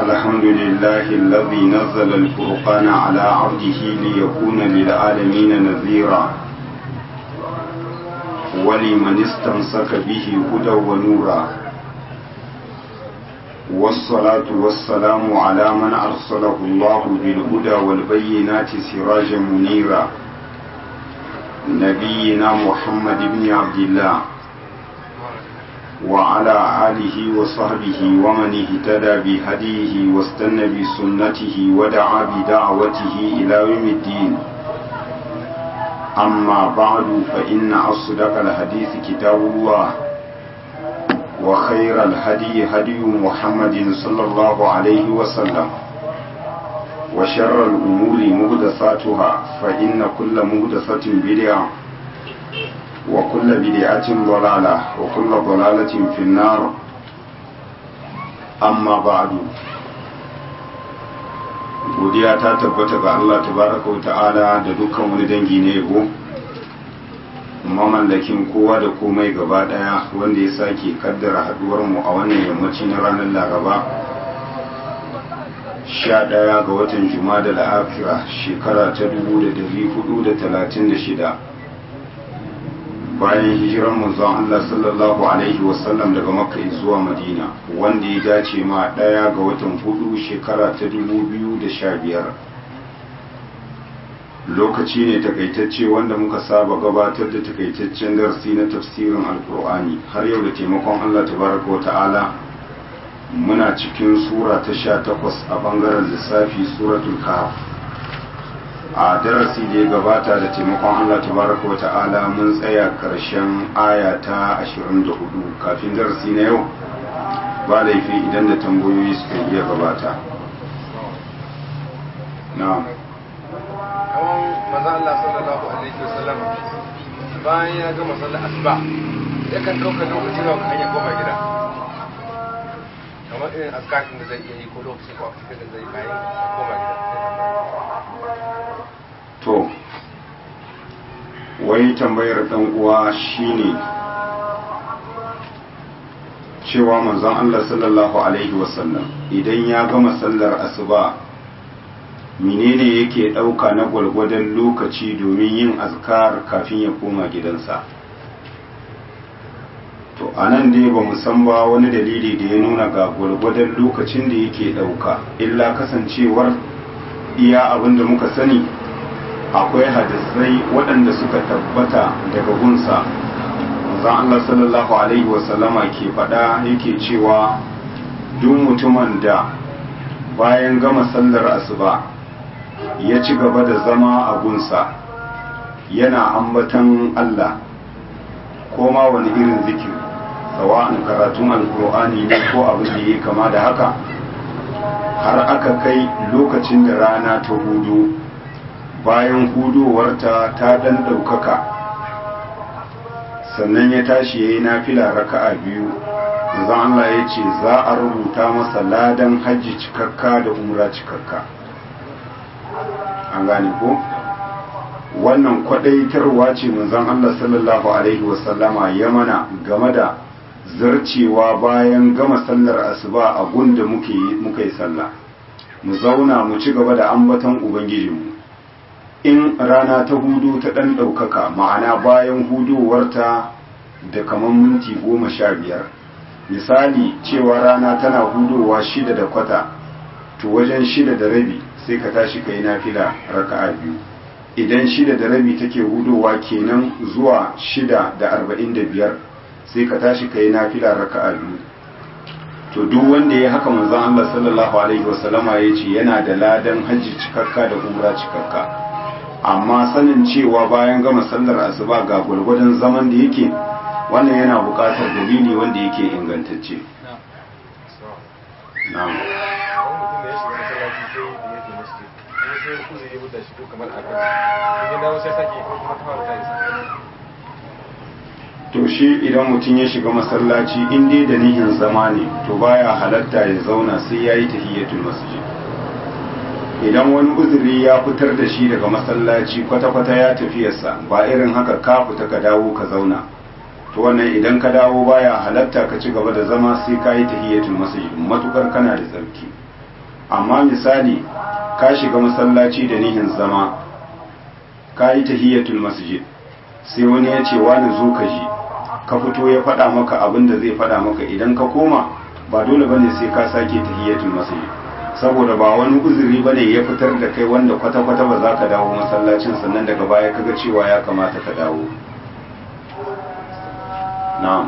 الحمد لله الذي نزل الفرقان على عبده ليكون للعالمين نذيرا ولمن استمسك به هدى ونورا والصلاة والسلام على من أرسله الله بالهدى والبينات سراجا منيرا نبينا محمد بن عبد الله وعلى آله وصحبه ومن اهتدى بهديه واستنى بسنته ودعا بدعوته إلى يوم الدين أما بعد فإن أصدق الحديث كتاب الله وخير الهدي هدي محمد صلى الله عليه وسلم وشر الأمور مهدساتها فإن كل مهدسة بدعة وكل بدعة ضلالة وكل ضلالة في النار أما بعد godiya ta tabbata ga Allah tabaraka wa ta'ala da dukkan wani dangi ne yabo mamallakin kowa da komai gaba daya wanda ya sake kaddara haduwar mu a wannan yammaci na ranar laraba sha daya ga watan juma'a da afira shekara ta dubu da dari hudu da talatin da shida bayan hijiran manzon Allah sallallahu alaihi wasallam daga makka zuwa madina wanda ya dace ma daya ga watan hudu shekara ta dubu biyu da sha biyar lokaci ne takaitacce wanda muka saba gabatar da takaitaccen darasi na tafsirin alkur'ani har yau da taimakon Allah tabaraka wa ta'ala muna cikin sura ta sha takwas a bangaren lissafi suratul kahf a darasi da ya gabata da taimakon Allah tabaraka wa ta'ala mun tsaya karshen aya ta 24 kafin darasi na yau ba laifi idan da tambayoyi suka iya gabata na'am manzo Allah sallallahu alaihi wasallam bayan ya gama sallar asuba yakan ɗauka lokaci nawa kan ya koma gida kamar irin askarin da zai iya yi ko lokaci ko aksika da zai kayan ya koma gida to wai tambayar dan uwa shine cewa manzon Allah sallallahu alaihi wasallam idan ya gama sallar asuba menene yake ɗauka na gwalgwadon lokaci domin yin azkar kafin ya koma gidansa to a nan dai ba san ba wani dalili da ya nuna ga gwalgwadon lokacin da yake ɗauka illa kasancewar iya abin da muka sani akwai hadisai waɗanda suka tabbata daga gunsa manzon Allah sallallahu alaihi wasallama ke faɗa yake cewa duk mutumin da bayan gama sallar asuba ya ci gaba da zama a gunsa yana ambatan Allah ko ma wani irin zikiri sawa'an karatun alkur'ani ne ko abin da ya kama da haka har aka kai lokacin da rana ta hudu bayan hudowarta ta dan ɗaukaka sannan ya tashi ya yi nafila raka'a biyu zan Allah ya ce za a rubuta masa ladan hajji cikakka da umra cikakka an gane ko wannan kwadaitarwa ce manzon Allah sallallahu alaihi wasallama ya mana game da zarcewa bayan gama sallar asuba a gunda muke muka yi sallah mu zauna mu ci gaba da ambaton ubangijinmu in rana ta hudu ta ɗan ɗaukaka ma'ana bayan hudowarta da kamar minti goma sha biyar misali cewa rana tana hudowa shida da kwata to wajen shida da rabi sai ka tashi ka yi nafila raka'a biyu idan shida da rabi take hudowa kenan zuwa shida da arba'in da biyar sai ka tashi ka yi nafila raka'a biyu to duk wanda ya haka manzon Allah sallallahu alaihi wasallama ya ce yana da ladan hajji cikakka da umra cikakka amma sanin cewa bayan gama sallar asuba ga gwargwadon zaman da yake wannan yana buƙatar dalili wanda yake ingantacce na'am to shi idan mutum ya shiga masallaci in dai da nihin zama ne to baya halatta ya zauna sai yayi tahiyatul masjid idan wani uzuri ya fitar da shi daga masallaci kwata-kwata ya tafiyarsa ba irin haka ka fita ka dawo ka zauna to wannan idan ka dawo baya halatta ka ci gaba da zama sai ka yi tahiyatul masjid matukar kana da tsarki amma misali ka shiga masallaci da nihin zama ka yi tahiyatul masjid sai wani ya ce wani zo ka ji ka fito ya faɗa maka abin da zai faɗa maka idan ka koma ba dole bane sai ka sake tahiyatul masjid saboda ba wani uzuri bane ya fitar da kai wanda kwata-kwata ba za ka dawo masallacin sannan daga baya kaga cewa ya kamata ka dawo na'am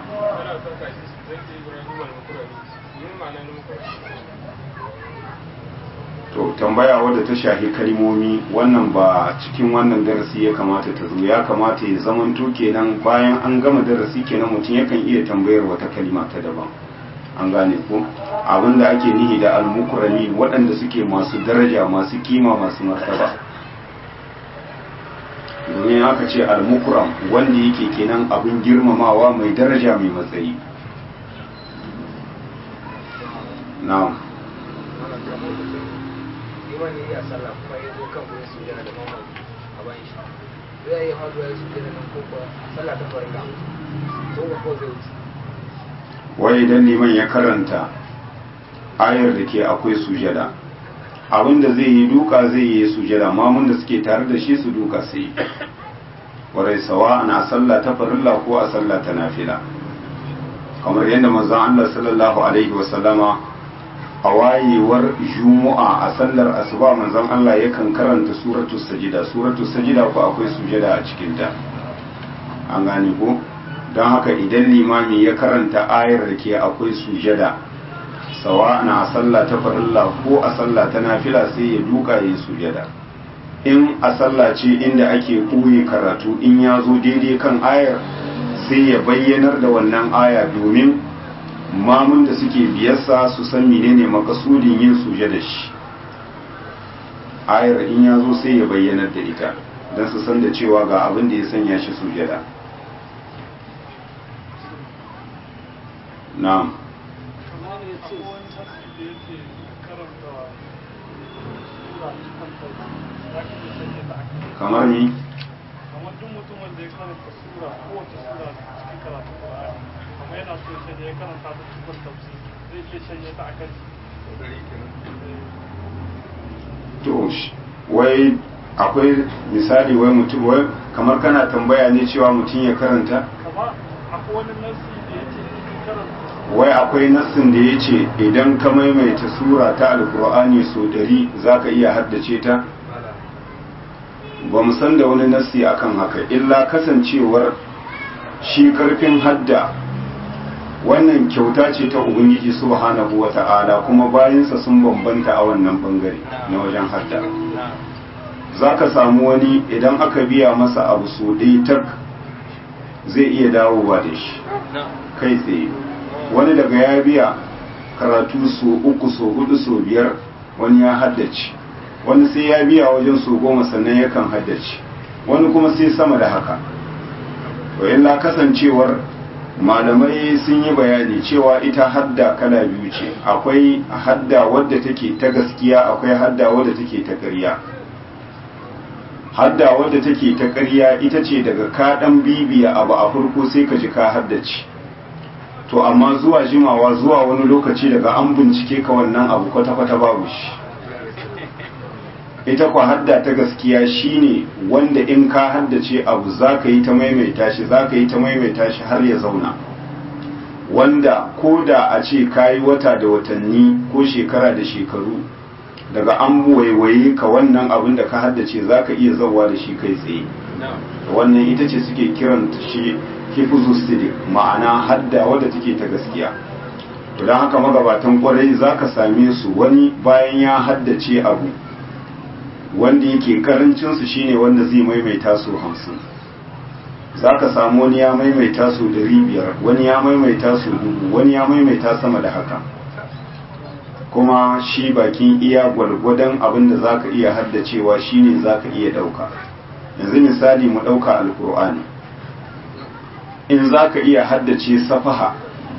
to tambaya wadda ta shafi kalmomi wannan ba cikin wannan darasi ya kamata ta zo ya kamata ya zamanto kenan bayan an gama darasi kenan mutum yakan iya tambayar wata kalima ta daban an gane ko abinda ake nihi da almukurami waɗanda suke masu daraja masu kima masu martaba domin aka ce almukuram wanda yake kenan abin girmamawa mai daraja mai matsayi na'am wani ya sallah kuma ya zo kan wurin sujjada da mamman a bayan shi zai yi haɗuwa ya sujjada nan ko kuwa sallah ta farka ko ba ko zai wuce wai idan liman ya karanta ayar da ke akwai sujada abinda zai yi duka zai yi sujada mamun da suke tare da shi su duka su yi warai sawa ana sallah ta farilla ko a sallah ta nafila kamar yadda manzon Allah sallallahu alaihi wasallama a wayewar juma'a a sallar asuba manzon Allah yakan karanta suratu sajida suratu sajida ko akwai sujada a cikin ta an gane ko don haka idan limami ya karanta ayar da ke akwai sujada sawa na sallah ta farilla ko a sallah ta nafila sai ya duka ya sujada in a sallah ce inda ake ɓoye karatu in ya zo daidai kan ayar sai ya bayyanar da wannan aya domin mamun da suke biyarsa su san menene makasudin yin sujada shi ayar in ya zo sai ya bayyanar da ita don su san da cewa ga abin da ya sanya shi sujada na'am kamar ni kamar duk mutumin da ya karanta sura kowace sura cikin karatun Qur'ani kamar yana so ya shanye ya karanta ta cikin tafsir zai iya shanye ta akan to sh- wai akwai misali wai mutum wai kamar kana tambaya ne cewa mutum ya karanta kama akwai wani nasi da ya ce cikin karanta wai akwai nassin da ya ce idan ka maimaita sura ta alkur'ani so ɗari za ka iya haddace ta ba mu san da wani nassi akan haka illa kasancewar shi karfin hadda wannan kyauta ce ta ubangiji subhanahu wata'ala kuma bayansa sun bambanta a wannan bangare na wajen hadda za ka samu wani idan aka biya masa abu so ɗaya tak zai iya dawowa da shi kai tsaye wani daga ya biya karatu so uku so hudu so biyar wani ya haddace wani sai ya biya wajen so goma sannan yakan haddace wani kuma sai sama da haka to illa kasancewar malamai sun yi bayani cewa ita hadda kala biyu ce akwai hadda wadda take ta gaskiya akwai hadda wadda take ta ƙarya hadda wadda take ta ƙarya ita ce daga kaɗan bibiya abu a farko sai ka ji ka haddace to amma zuwa jimawa zuwa wani lokaci daga an bincike ka wannan abu kwata-kwata babu shi ita kwa hadda ta gaskiya shine wanda in ka haddace abu za ka yi ta maimaita shi za ka yi ta maimaita shi har ya zauna wanda ko da a ce ka yi wata da watanni ko shekara da shekaru daga an waiwaye ka wannan abin da ka haddace za ka iya zauwa da shi kai tsaye wannan ita ce suke kiran shi hifuzu sidik ma'ana hadda wadda take ta gaskiya to don haka magabatan kwarai za ka same su wani bayan ya haddace abu wanda yake karancinsu shine wanda zai maimaita su hamsin za ka samu wani ya maimaita su dari biyar wani ya maimaita su dubu wani ya maimaita sama da haka kuma shi bakin iya gwargwadon abin da za ka iya haddacewa shine za ka iya ɗauka yanzu misali mu ɗauka alkur'ani in za ka iya haddace safaha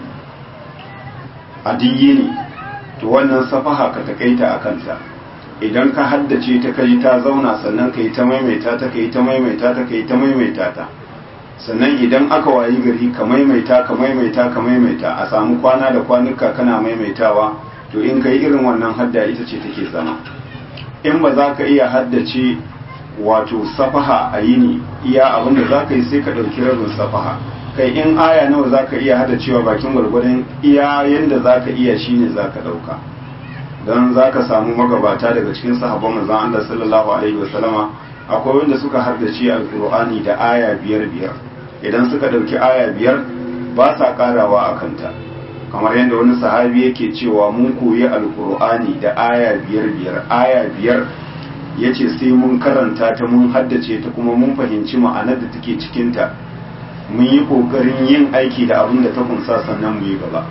a ne to wannan safaha ka takaita a kanta idan ka haddace ta kai ta zauna sannan ka yi ta maimaita ta ka yi ta maimaita ta ka yi ta maimaita ta sannan idan aka wayi gari ka maimaita ka maimaita ka maimaita a samu kwana da kwanuka kana maimaitawa to in kai irin wannan hadda ita ce take zama in ba za ka iya haddace wato safaha a yini iya abin da za ka yi sai ka ɗauki rabin safaha kai in aya nawa za ka iya haddacewa bakin gwargwadon iya yadda za ka iya shine za ka ɗauka don za ka samu magabata daga cikin sahabban manzon Allah sallallahu alaihi wasallama akwai wanda suka haddace alkur'ani da aya biyar biyar idan suka ɗauki aya biyar ba sa karawa a kanta kamar yadda wani sahabi yake cewa mun koyi alkur'ani da aya biyar biyar aya biyar ya ce sai mun karanta ta mun haddace ta kuma mun fahimci ma'anar da take cikinta mun yi ƙoƙarin yin aiki da abin da ta kunsa sannan mu yi gaba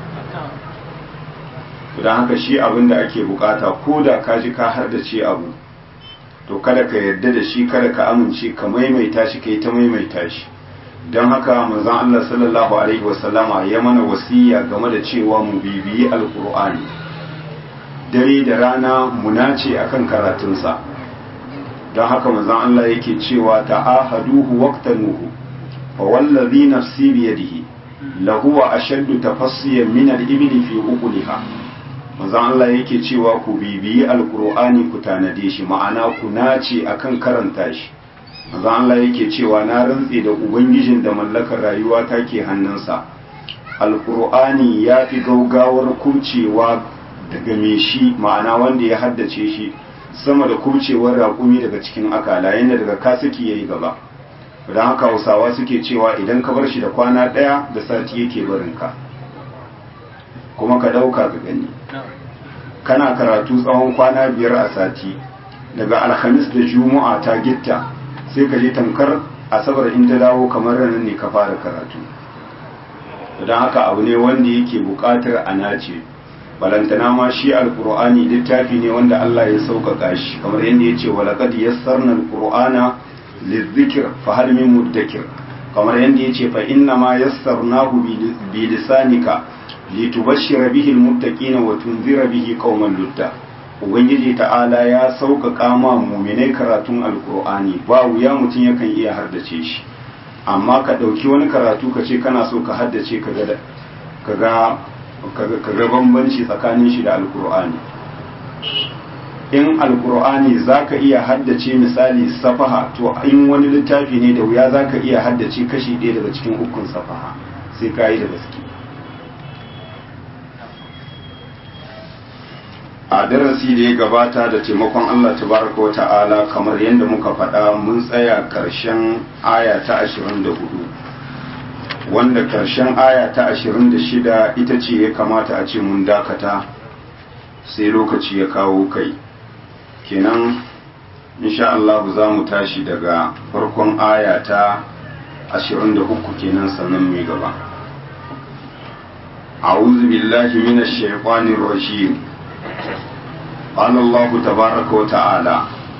don haka shi abin da ake bukata ko da ka ji ka haddace abu to kada ka yarda da shi kada ka amince ka maimaita shi kai ta maimaita shi don haka manzon Allah sallallahu alaihi wasallama ya mana wasiya game da cewa mu bibiyi alkur'ani dare da rana mu nace akan karatunsa don haka manzon Allah yake cewa ta'ahaduhu waqtanuhu fa wallazi nafsi bi yadihi lahu ashaddu tafassiyan min al-ibli fi uquliha manzon Allah yake cewa ku bibiyi alkur'ani ku tanade shi ma'ana ku nace akan karanta shi manzo Allah yake cewa na rantse da ubangijin da mallakar rayuwa take hannunsa alqur'ani ya fi gaugawar kurcewa daga me shi ma'ana wanda ya haddace shi sama da kurcewar raƙumi daga cikin akala yanda daga kasiki yayi gaba don haka hausawa suke cewa idan ka bar shi da kwana ɗaya da sati yake barinka kuma ka ɗauka ka gani kana karatu tsawon kwana biyar a sati daga alhamis da juma'a ta gitta sai ka je tamkar asabar in ta dawo kamar ranar ne ka fara karatu don haka abu ne wanda yake buƙatar a nace balantana ma shi alkur'ani littafi ne wanda Allah ya sauƙaƙa shi kamar yadda ya ce walaƙad yassarna alkur'ana lizikir fa hal min muddakir kamar yadda ya ce fa inna ma yassarnahu bi lisanika litubashshira bihi almuttaqina wa tunzira bihi qauman ludda ubangiji ta'ala ya sauƙaƙa ma muminai karatun alkur'ani ba wuya mutum yakan iya haddace shi amma ka ɗauki wani karatu ka ce kana so ka haddace ka ga bambanci tsakanin shi da alkur'ani in alkur'ani za ka iya haddace misali safaha to in wani littafi ne da wuya za ka iya haddace kashi ɗaya daga cikin ukun safaha sai ka yi da gaske a darasi da ya gabata da taimakon Allah tabaraka wa ta'ala kamar yadda muka faɗa mun tsaya ƙarshen aya ta 24 wanda ƙarshen aya ta 26 ita ce ya kamata a ce mun dakata sai lokaci ya kawo kai kenan insha Allah za mu tashi daga farkon aya ta 23 kenan sannan mai gaba أعوذ بالله من الشيطان الرجيم قال الله تبارك وتعالى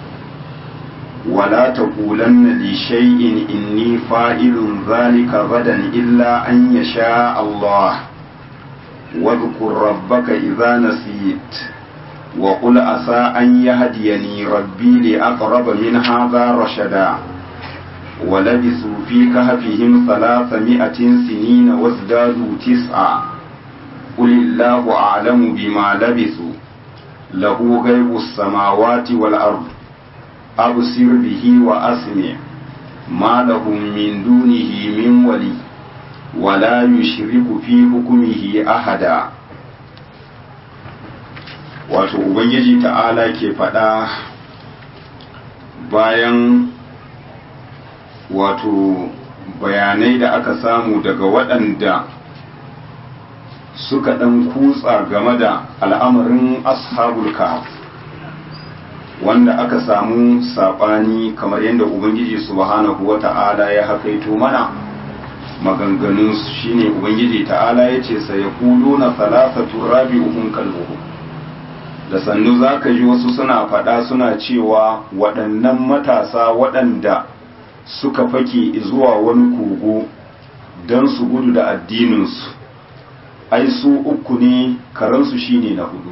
ولا تقولن لشيء إني فاعل ذلك غدا إلا أن يشاء الله واذكر ربك إذا نسيت وقل عسى أن يهديني ربي لأقرب من هذا رشدا ولبثوا في كهفهم ثلاثمائة سنين وازدادوا تسعا قل الله أعلم بما لبثوا له غيب السماوات والأرض أبصر به وأسمع ما لهم من دونه من ولي ولا يشرك في حكمه أحدا wato ubangiji ta'ala ke faɗa bayan wato bayanai da aka samu daga waɗanda suka ɗan kutsa game da al'amarin ashabul kahf wanda aka samu saɓani kamar yadda ubangiji subhanahu wa ta'ala ya hakaito mana maganganun shine ubangiji ta'ala ya ce sai ya kulo na salasatu rabi'uhum kalbuhu da sannu za ka ji wasu suna faɗa suna cewa waɗannan matasa waɗanda suka fake zuwa wani kogo don su gudu da addininsu ai su uku ne karansu shine na hudu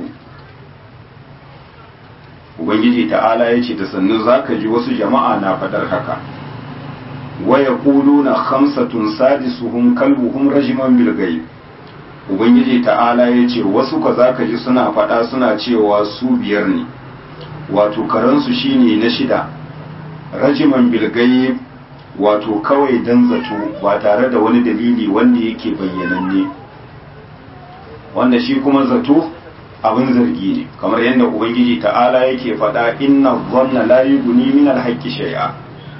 ubangiji ta'ala ya ce da sannu za ka ji wasu jama'a na faɗar haka waya kulu na hamsatun sadisuhum kalbuhum rajiman bilgai ubangiji ta'ala ya ce wasu ka za ka ji suna faɗa suna cewa su biyar ne wato karansu shine na shida rajiman bilgayi wato kawai dan zato ba tare da wani dalili wanda yake bayyananne wanda shi kuma zato abin zargi ne kamar yadda ubangiji ta'ala yake faɗa inna dhanna la yughni min al-haqqi shay'a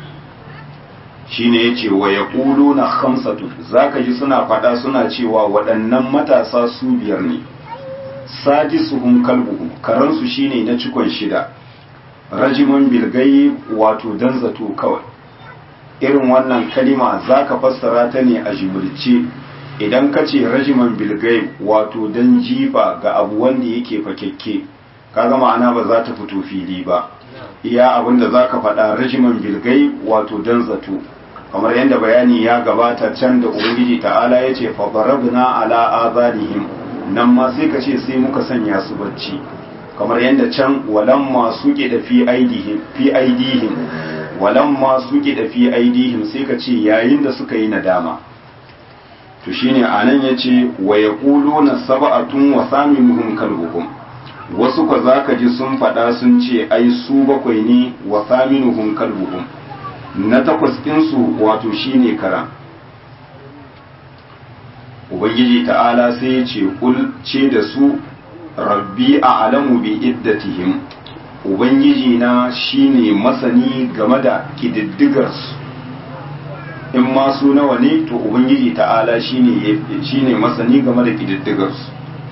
shine yace wa yaquluna khamsatu zaka ji suna faɗa suna cewa waɗannan matasa su biyar ne sadisuhum kalbuhum karansu shine na cikon shida rajiman bilgayi wato dan zato kawai irin wannan kalima zaka fassara ta ne a jimurce idan ka ce rajiman bilgai wato dan jifa ga abu wanda yake fakekke kaga ma'ana ba za ta fito fili ba iya abinda za ka faɗa rajiman bilgai wato dan zato kamar yadda bayani ya gabata can da ubangiji ta'ala ya ce fabarabna ala azarihim nan ma sai ka ce sai muka sanya su bacci kamar yadda can walan masu da fi aidihim fi aidihim walan masu da fi aidihim sai ka ce yayin da suka yi nadama to shine anan yace wa yaquluna sab'atun wa thaminuhum kalbuhum wasu ko zaka ji sun fada sun ce ai su bakwai ne wa thaminuhum kalbuhum na takwas din su wato shine kara ubangiji ta'ala sai ya ce kul ce da su rabbi a'lamu bi iddatihim ubangiji na shine masani game da kididdigarsu in ma su nawa ne to ubangiji ta'ala shine shine masani game da kididdigar su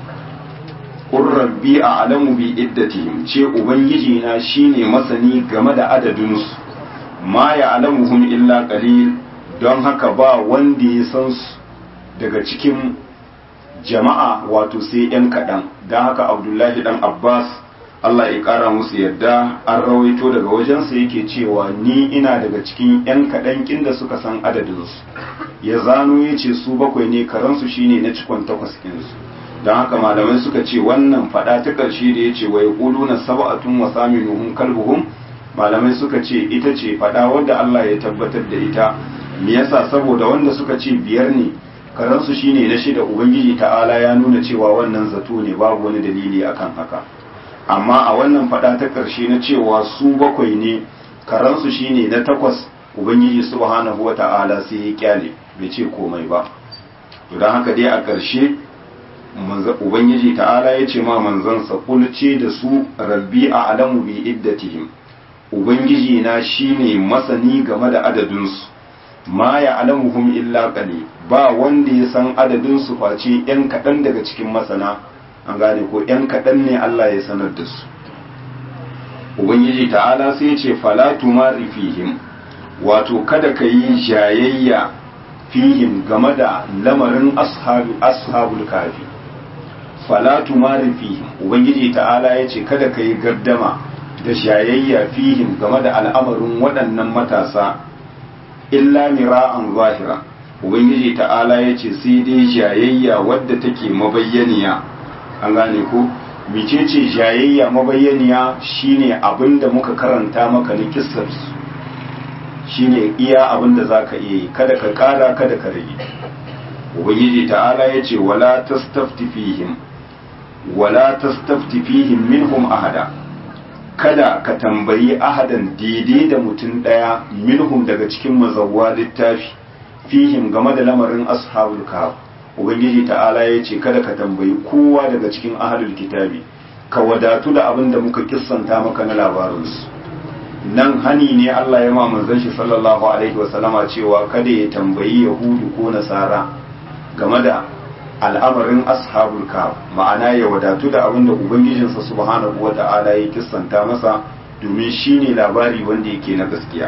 qur rabbi a'lamu bi iddatihim ce ubangiji na shine masani game da adadin su ma ya'lamuhum illa qalil don haka ba wanda ya san su daga cikin jama'a wato sai yan kaɗan don haka abdullahi dan abbas Allah ya ƙara musu yadda an rawaito daga wajensa yake cewa ni ina daga cikin 'yan kaɗan da suka san adadinsu ya zano ya ce su bakwai ne karansu shine na cikon takwas ɗinsu don haka malamai suka ce wannan faɗa ta ƙarshe da ya ce wa ya na saba'atun wa saminuhum kalbuhum malamai suka ce ita ce faɗa wadda Allah ya tabbatar da ita me yasa saboda wanda suka ce biyar ne karansu shine na shida ubangiji ta'ala ya nuna cewa wannan zato ne babu wani dalili akan haka amma a wannan fada ta ƙarshe na cewa su bakwai ne karansu shine na takwas ubangiji subhanahu wa ta'ala sai ya kyale bai ce komai ba to don haka dai a ƙarshe ubangiji ta'ala ya ce ma manzansa kulce da su rabbi a alamu bi iddatihim ubangiji na shine masani game da adadinsu ma ya alamuhum illa qali ba wanda ya san adadinsu face yan kaɗan daga cikin masana an gane ko ‘yan kaɗan ne Allah ya sanar da su Ubangiji ta'ala sai ce falatu mari fihim wato kada ka yi jayayya fihim game da lamarin ashabul kafi falatu mari fihim Ubangiji ta'ala ya ce kada ka yi gardama da jayayya fihim game da al'amarin waɗannan matasa illa mira'an zahira Ubangiji ta'ala ya ce sai dai jayayya wadda take mabayyaniya an gane ko mecece jayayya mabayyaniya shine abinda muka karanta maka na kissar shine iya abinda zaka iya yi kada ka kara kada ka rage ubangiji ta'ala yace wala tastafti fihim wala tastafti fihim minhum ahada kada ka tambayi ahadan daidai da mutum daya minhum daga cikin mazawwa littafi fihim game da lamarin ashabul kahf ubangiji ta'ala ya ce kada ka tambayi kowa daga cikin ahalul kitabi ka wadatu da abin da muka kissanta maka na labarinsu nan hani ne Allah ya ma manzon shi sallallahu alaihi wasallama cewa kada ya tambayi yahudu ko nasara game da al'amarin ashabul kahf ma'ana ya wadatu da abin da ubangijinsa subhanahu wata'ala ya kissanta masa domin shine labari wanda yake na gaskiya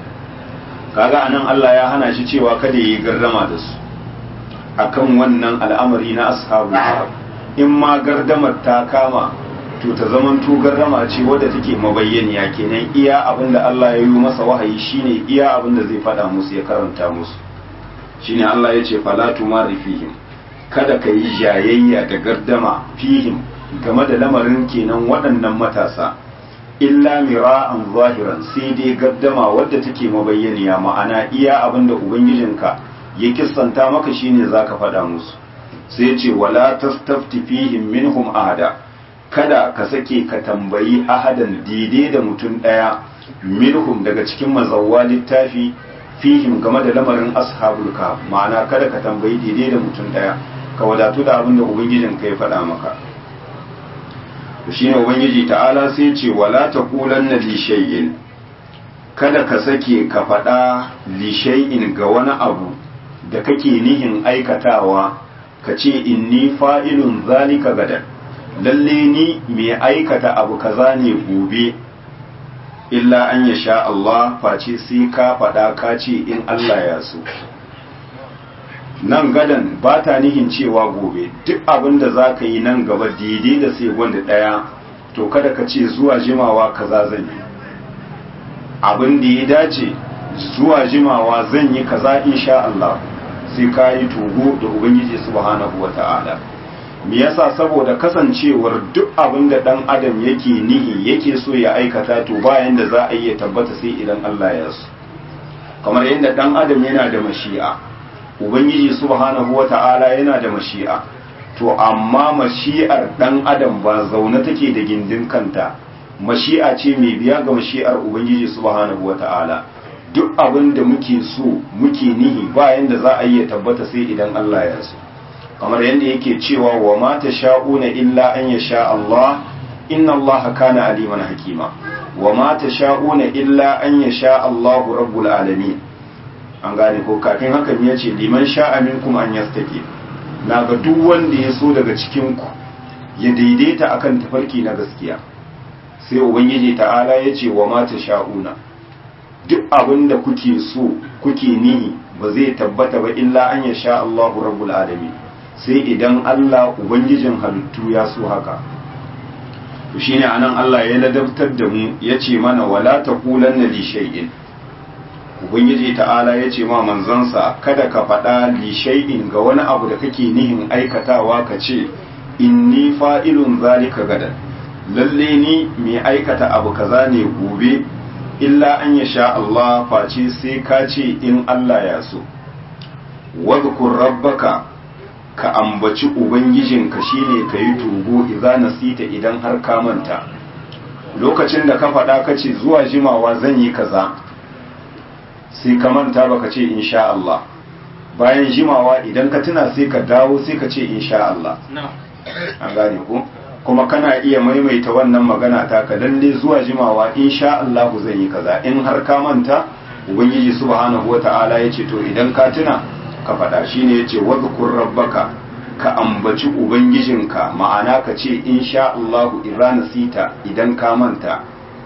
kaga anan Allah ya hana shi cewa kada ya yi gardama da su akan wannan al'amari na ashabu in ma gardamar ta kama to ta zaman to gardama ce wadda take mabayyaniya kenan iya abin da Allah ya yi masa wahayi shine iya abin da zai faɗa musu ya karanta musu shine Allah ya ce fala tumari fihim kada ka yi jayayya da gardama fihim game da lamarin kenan waɗannan matasa illa mira'an zahiran sai dai gardama wadda take mabayyaniya ma'ana iya abin da ubangijinka ya kissanta maka shine zaka faɗa musu sai ce wala tastafti fihim minhum ahada kada ka sake ka tambayi ahadan daidai da mutum ɗaya minhum daga cikin mazawwa littafi fihim game da lamarin ashabul kahf ma'ana kada ka tambayi daidai da mutum ɗaya ka wadatu da abin da ubangijin ka ya faɗa maka to shine ubangiji ta'ala sai ce wala taqulanna li shay'in kada ka sake ka faɗa li shay'in ga wani abu da kake nihin aikatawa ka ce inni fa'ilun zalika gadan lalle ni mai aikata abu kaza ne gobe illa an ya sha Allah face sai ka faɗa ka ce in Allah ya so nan gadan ba ta nihin cewa gobe duk abin da za ka yi nan gaba daidai da sai wanda ɗaya to kada ka ce zuwa jimawa kaza zan yi abin da ya dace zuwa jimawa zan yi kaza insha Allah sai ka yi tugu da ubangiji subhanahu wata'ala me yasa saboda kasancewar duk abin da dan adam yake nihi yake so ya aikata to bayan da za a yi ya tabbata sai idan Allah ya so kamar yadda dan adam yana da mashi'a ubangiji subhanahu wata'ala yana da mashi'a to amma mashi'ar dan adam ba zaune take da gindin kanta mashi'a ce mai biya ga mashi'ar ubangiji subhanahu wata'ala duk abin da muke so muke nihi bayan da za a yi ya tabbata sai idan Allah ya so kamar yadda yake cewa wa ma sha'una illa an yasha Allah inna Allah kana aliman hakima wa ma sha'una illa an yasha Allah rabbul alamin an gane ko kafin haka ne yace liman sha'a minkum an yastaqi na ga duk wanda ya so daga cikin ku ya daidaita akan tafarki na gaskiya sai ubangiji ta'ala yace wa ma sha'una duk abin da kuke so kuke nihi ba zai tabbata ba illa an yasha Allah rabbul alamin sai idan Allah Ubangijin halittu ya so haka to shine anan Allah ya ladabtar da mu yace mana wala taqulanna li shay'in Ubangiji ta'ala yace ma manzansa kada ka faɗa li shay'in ga wani abu da kake nihin aikatawa ka ce inni fa'ilun zalika gadan lalle ni mai aikata abu kaza ne gobe illa an yasha Allah face sai ka ce in Allah ya so wadhkur rabbaka ka ambaci ubangijinka shine ka yi tugo idza nasita idan har ka manta lokacin da ka faɗa ka ce zuwa jimawa zan yi kaza sai ka manta baka ce insha Allah bayan jimawa idan ka tuna sai ka dawo sai ka ce insha Allah an gane ku kuma kana iya maimaita wannan magana ta ka lalle zuwa jimawa insha Allah zan yi kaza in har ka manta ubangiji subhanahu wata'ala ya ce to idan ka tuna ka faɗa shi ne ya ce wadhkur rabbaka ka ambaci ubangijinka ma'ana ka ce insha Allahu idza nasita idan ka manta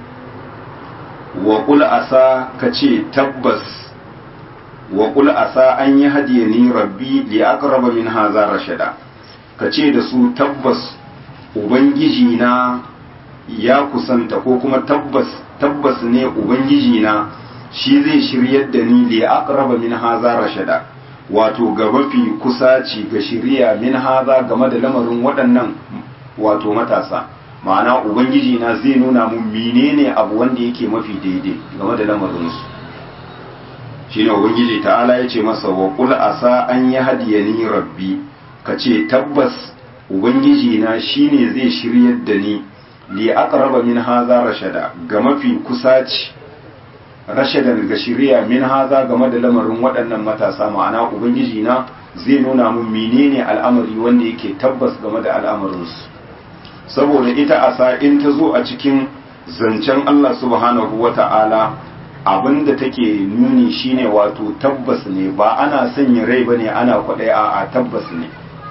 wa qul asa ka ce tabbas wa qul asa an yi hadiyani rabbi li aqraba min hadha rashada ka ce da su tabbas ubangiji na ya kusanta ko kuma tabbas tabbas ne ubangiji na shi zai shiryar da ni li aqraba min hadha rashada wato ga mafi kusaci ga shiriya min haza game da lamarin waɗannan wato matasa ma'ana ubangiji na zai nuna mun menene abu wanda yake mafi daidai game da lamarinsu shine ubangiji ta'ala ya ce masa wa qul asa an yi hadiyani rabbi ka ce tabbas ubangiji na shine zai shiryar da ni li aqraba min haza rashada ga mafi kusaci rashadan ga shiriya min haza game da lamarin waɗannan matasa ma'ana ubangiji na zai nuna mun menene al'amari wanda yake tabbas game da al'amarinsu saboda ita asa in ta zo a cikin zancen Allah subhanahu wa ta'ala abinda take nuni shine wato tabbas ne ba ana sanya rai bane ana kwaɗai a tabbas ne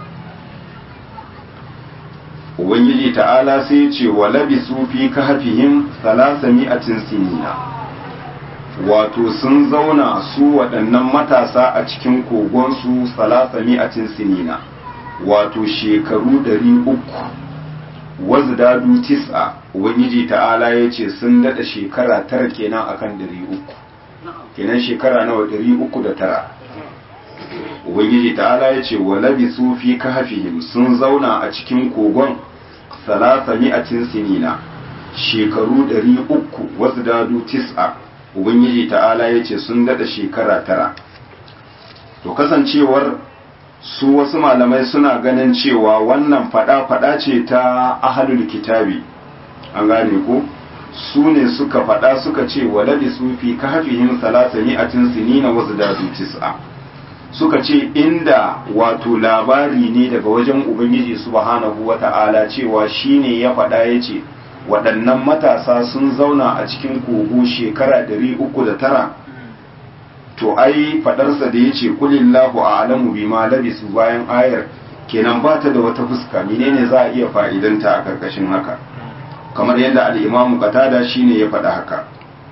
ubangiji ta'ala sai ce wa labisu fi kahfihim salasami'atin sinina wato sun zauna su waɗannan matasa a cikin kogonsu salasami'atin sinina wato shekaru ɗari uku wazdadu tis'a ubangiji ta'ala ya ce sun daɗa shekara tara kenan akan ɗari uku kenan shekara nawa ɗari uku da tara ubangiji ta'ala ya ce wa labisu fi kahfihim sun zauna a cikin kogon salasa mi'atin sinina shekaru ɗari uku wasu dadu tis'a ubangiji ta'ala ya ce sun daɗa shekara tara to kasancewar su wasu malamai suna ganin cewa wannan fada-fada ce ta ahalul kitabi an gane ku su ne suka fada suka ce waladi sufi ka hafihim salasani a sinina wasu dadu tis'a suka ce inda wato labari ne daga wajen ubangiji subhanahu wata'ala cewa shine ya fada ya ce waɗannan matasa sun zauna a cikin kogo shekara ɗari uku da tara to ai faɗarsa da ya ce kulillahu a alamu bi ma labisu bayan ayar kenan ba ta da wata fuska menene za a iya fa'idanta a ƙarƙashin haka kamar yadda al'imamu katada shine ya faɗa haka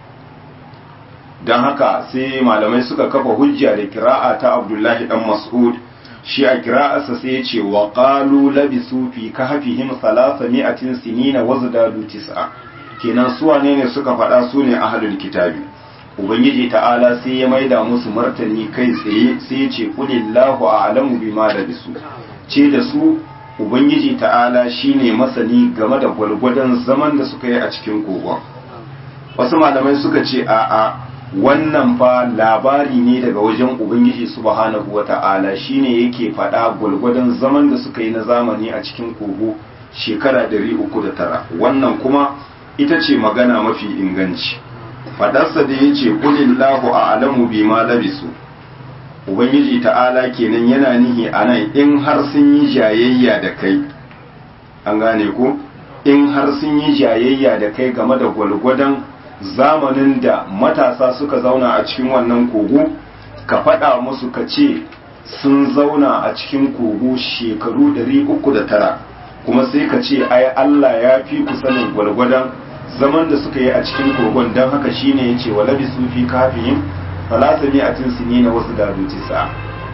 don haka sai malamai suka kafa hujja da kira'a ta abdullahi dan mas'ud shi a kira'arsa sai ya ce wa qalu labisu fi kahfihim salasa mi'atin sinina wa zadu tis'a kenan su wane ne suka faɗa su ne ahlul kitabi ubangiji ta'ala sai ya maida musu martani kai tsaye sai ya ce qulillahu a'lamu bima labisu ce da su ubangiji ta'ala shine masani game da gwalgwadon zaman da suka yi a cikin kogon wasu malamai suka ce a'a wannan fa labari ne daga wajen ubangiji subhanahu wata'ala shine yake faɗa gwalgwadon zaman da suka yi na zamani a cikin kogo shekara 309 wannan kuma ita ce magana mafi inganci faɗarsa da ya ce kulillahu a alamu bi ma labisu ubangiji ta'ala kenan yana nihi a nan in har sun yi jayayya da kai an gane ko in har sun yi jayayya da kai game da gwalgwadon zamanin da matasa suka zauna a cikin wannan kogo ka faɗa musu ka ce sun zauna a cikin kogo shekaru 309 kuma sai ka ce ai Allah ya fi ku sanin gwalgwadon zaman da suka yi a cikin kogon don haka shine ya ce wa labi su fi kafin falata mi'atin sini na wasu dadoci sa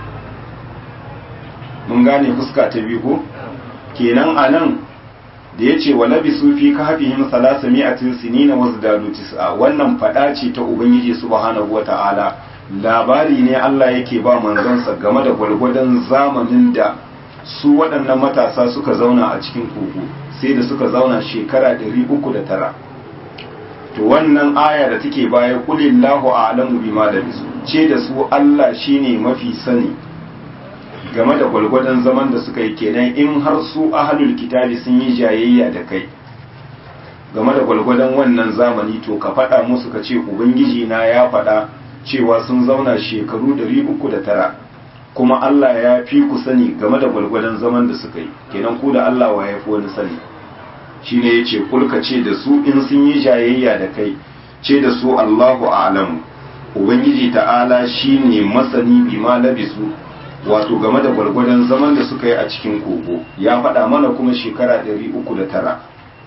mun gane fuska ta biyu ko kenan a nan da ya ce wa labisu fi kahfihim salasa mi'atin sinina wasu dadu tis'a wannan fada ce ta ubangiji subhanahu wata'ala labari ne Allah yake ba manzansa game da gwalgwadon zamanin da su waɗannan matasa suka zauna a cikin kogo sai da suka zauna shekara 309 to wannan aya da take baya kulillahu a'lamu bima labisu ce da su Allah shine mafi sani game da gwalgwadon zaman da suka yi kenan in har su ahalul kitabi sun yi jayayya da kai game da gwalgwadon wannan zamani to ka faɗa musu ka ce ubangiji na ya faɗa cewa sun zauna shekaru 309 kuma Allah ya fi ku sani game da gwalgwadon zaman da suka yi kenan ku da Allah wa ya fi wani sani shine ya ce kulka ce da su in sun yi jayayya da kai ce da su Allahu a'lamu ubangiji ta'ala shine masani bima labisu wato game da gwargwadon zaman da suka yi a cikin kogo ya faɗa mana kuma shekara 309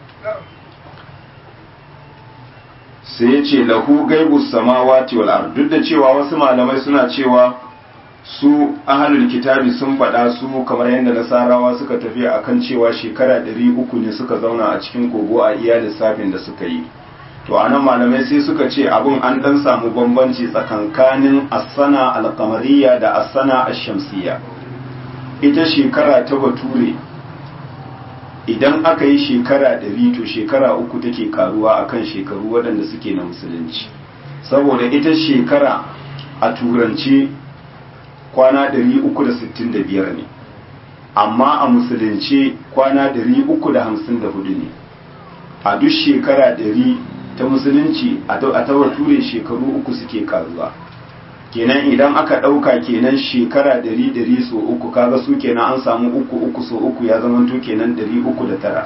sai ya ce lahu gaibu samawati wal ard duk da cewa wasu malamai suna cewa su ahalul kitabi sun faɗa su kamar yadda nasarawa suka tafi akan cewa shekara 300 ne suka zauna a cikin kogo a iya lissafin da suka yi to anan malamai sai suka ce abun an dan samu bambanci tsakankanin asana alkamariya da asana ashamsiya ita shekara ta bature idan aka yi shekara ɗari to shekara uku take karuwa akan shekaru waɗanda suke na musulunci saboda ita shekara a turance kwana 365 ne amma a musulunci kwana 354 ne a duk shekara ɗari ta musulunci a ta ture shekaru uku suke karuwa kenan idan aka ɗauka kenan shekara dari dari so uku kaga su kenan an samu uku uku so uku ya zama to kenan dari uku da tara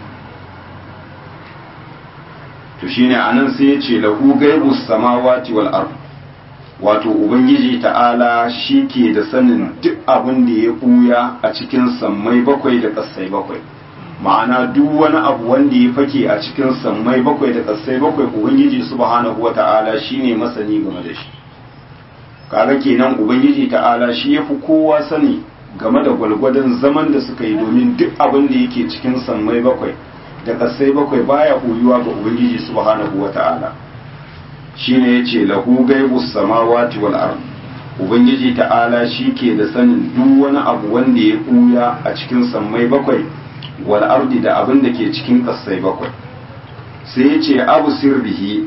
to shine anan sai ya ce lahu gaibu samawati wal ard wato ubangiji ta'ala shi ke da sanin duk abin da ya ɓuya a cikin sammai bakwai da ƙasai bakwai ma'ana duk wani abu wanda ya fake a cikin sammai bakwai da ƙasai bakwai ubangiji subhanahu wata'ala shine masani game da shi kaga kenan ubangiji ta'ala shi yafi kowa sani game da gwalgwadon zaman da suka yi domin duk abin da yake cikin sammai bakwai da ƙasai bakwai baya koyuwa ga ubangiji subhanahu wata'ala shine yace lahu gaibus samawati wal ard ubangiji ta'ala shi ke da sanin duk wani abu wanda ya ɓuya a cikin sammai bakwai wal ardi da abin da ke cikin ƙasai bakwai sai ya ce abu sirrihi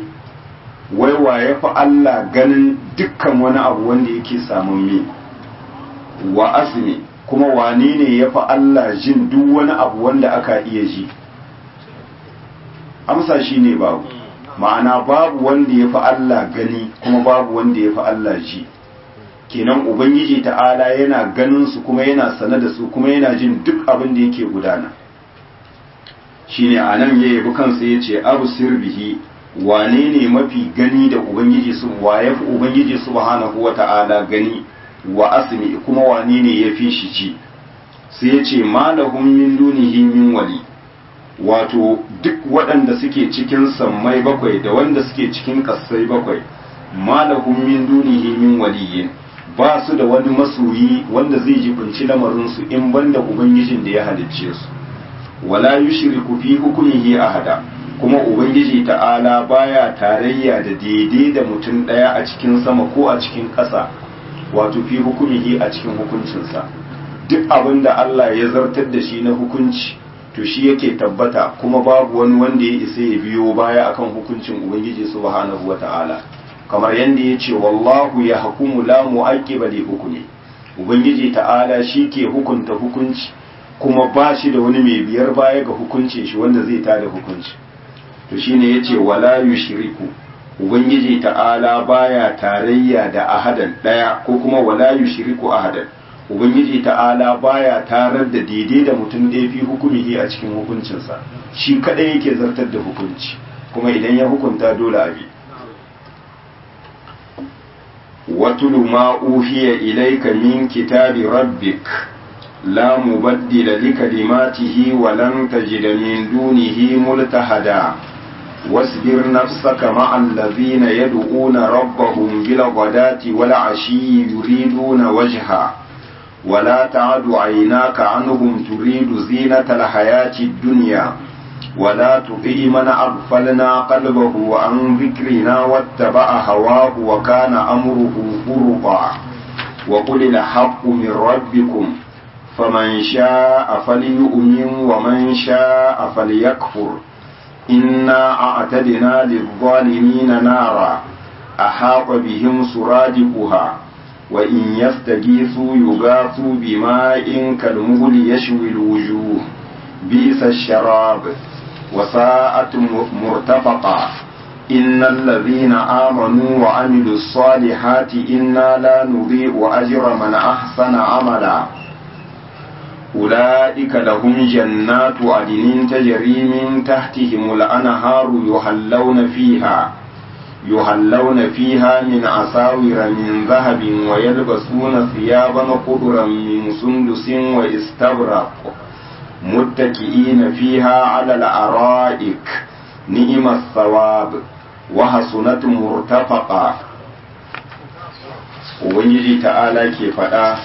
wai wa ya fi Allah ganin dukkan wani abu wanda yake samun mi wa asmi kuma wane ne ya fi Allah jin duk wani abu wanda aka iya ji amsa shi ne babu ma'ana babu wanda ya fi Allah gani kuma babu wanda ya fi Allah ji kenan ubangiji ta'ala yana ganin su kuma yana sane da su kuma yana jin duk abin da yake gudana shine anan ya yabi kansa ya ce abu sirbihi wane ne mafi gani da ubangiji su wa ya fi ubangiji subhanahu wa ta'ala gani wa asmi kuma wane ne ya fi shi ji sai ya ce malahum min dunihi min wali wato duk waɗanda suke cikin sammai bakwai da wanda suke cikin ƙasai bakwai malahum min dunihi min waliyin ba su da wani masoyi wanda zai jibinci lamarinsu in banda ubangijin da ya halicce su wala yushriku fi hukmihi ahada kuma ubangiji ta'ala baya tarayya da daidai da mutum ɗaya a cikin sama ko a cikin ƙasa wato fi hukumihi a cikin hukuncinsa duk abin da Allah ya zartar da shi na hukunci to shi yake tabbata kuma babu wani wanda ya isa ya biyo baya akan hukuncin ubangiji subhanahu wata'ala kamar yadda ya ce wallahu ya hukumu la mu'aqqiba li hukmi ubangiji ta'ala shi ke hukunta hukunci kuma ba shi da wani mai biyar baya ga hukuncin shi wanda zai tada hukunci to shine yace wala yushriku ubangiji ta'ala baya tarayya da ahadan daya ko kuma wala yushriku ahadan ubangiji ta'ala baya tarar da daidai da mutum da fi hukumihi a cikin hukuncinsa shi kadai yake zartar da hukunci kuma idan ya hukunta dole abi watulu ma uhiya ilayka min kitabi rabbik la mubaddila likalimatihi wa lan tajida min dunihi multahada واصبر نفسك مع الذين يدعون ربهم بالغداة والعشي يريدون وجهه ولا تعد عيناك عنهم تريد زينة الحياة الدنيا ولا تطع من أغفلنا قلبه عن ذكرنا واتبع هواه وكان أمره فرطا وقل الحق من ربكم فمن شاء فليؤمن ومن شاء فليكفر إنا أعتدنا للظالمين نارا أحاط بهم سرادقها وإن يستغيثوا يغاثوا بماء كالمغل يشوي الوجوه بئس الشراب وساءت مرتفقا إن الذين آمنوا وعملوا الصالحات إنا لا نضيع أجر من أحسن عملا أولئك لهم جنات عدن تجري من تحتهم الأنهار يحلون فيها يحلون فيها من أساور من ذهب ويلبسون ثيابا خضرا من سندس واستبرق متكئين فيها على الأرائك نئم الثواب وحسنت مرتفقا ubangiji ta'ala ke faɗa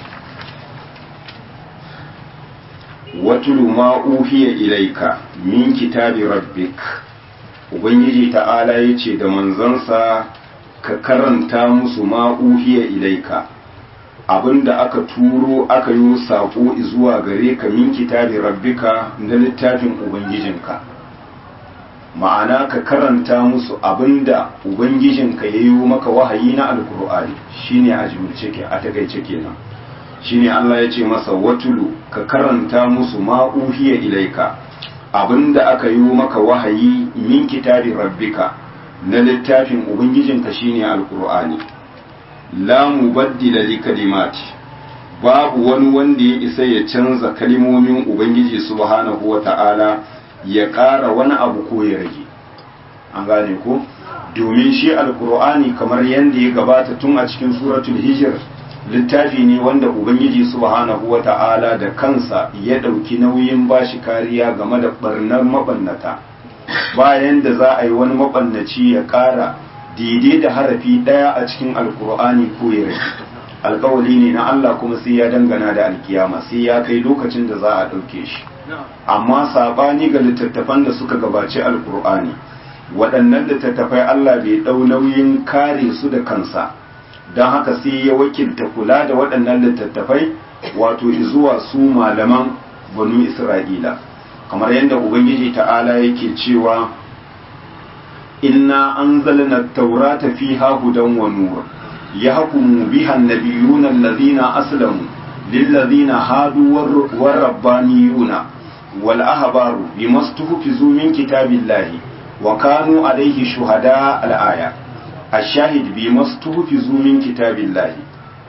watulu ma uhiya ilaika min kitabi rabbik ubangiji ta'ala ya ce da manzansa ka karanta musu ma uhiya ilaika abinda aka turo aka yi saƙo zuwa gare ka min kitabi rabbika na littafin ubangijinka ma'ana ka karanta musu abinda ubangijinka ya yi maka wahayi na alkur'ani shine a jimilce ke a takaice kenan shine Allah ya ce masa watulu ka karanta musu ma uhiya ilaika abinda aka yi maka wahayi min kitabi rabbika na littafin ubangijinka shine alkur'ani la mubaddila li kalimati babu wani wanda ya isa ya canza kalimomin ubangiji subhanahu wata'ala ya ƙara wani abu ko ya rage an gane ko domin shi alkur'ani kamar yadda ya gabata tun a cikin suratul hijr littafi ne wanda ubangiji subhanahu wata'ala da kansa ya ɗauki nauyin bashi kariya game da barnar mabannata bayan da za a yi wani mabannaci ya ƙara daidai da harafi ɗaya a cikin alkur'ani ko ya rage alkawali ne na Allah kuma sai ya dangana da alkiyama sai ya kai lokacin da za a ɗauke shi amma sabani ga littattafan da suka gabaci alkur'ani waɗannan littattafai Allah bai ɗau nauyin kare su da kansa don haka sai ya wakilta kula da waɗannan littattafai wato zuwa su malaman banu isra'ila kamar yadda ubangiji ta'ala yake cewa inna anzalna taurata fiha hudan wa nur yahkumu biha an-nabiyuna alladhina aslamu lilladhina hadu war-rabbaniyuna wal ahbaru bimastuhfizu min kitabillahi wa kanu alayhi shuhada al-aya ash-shahid bimastuhfizu min kitabillahi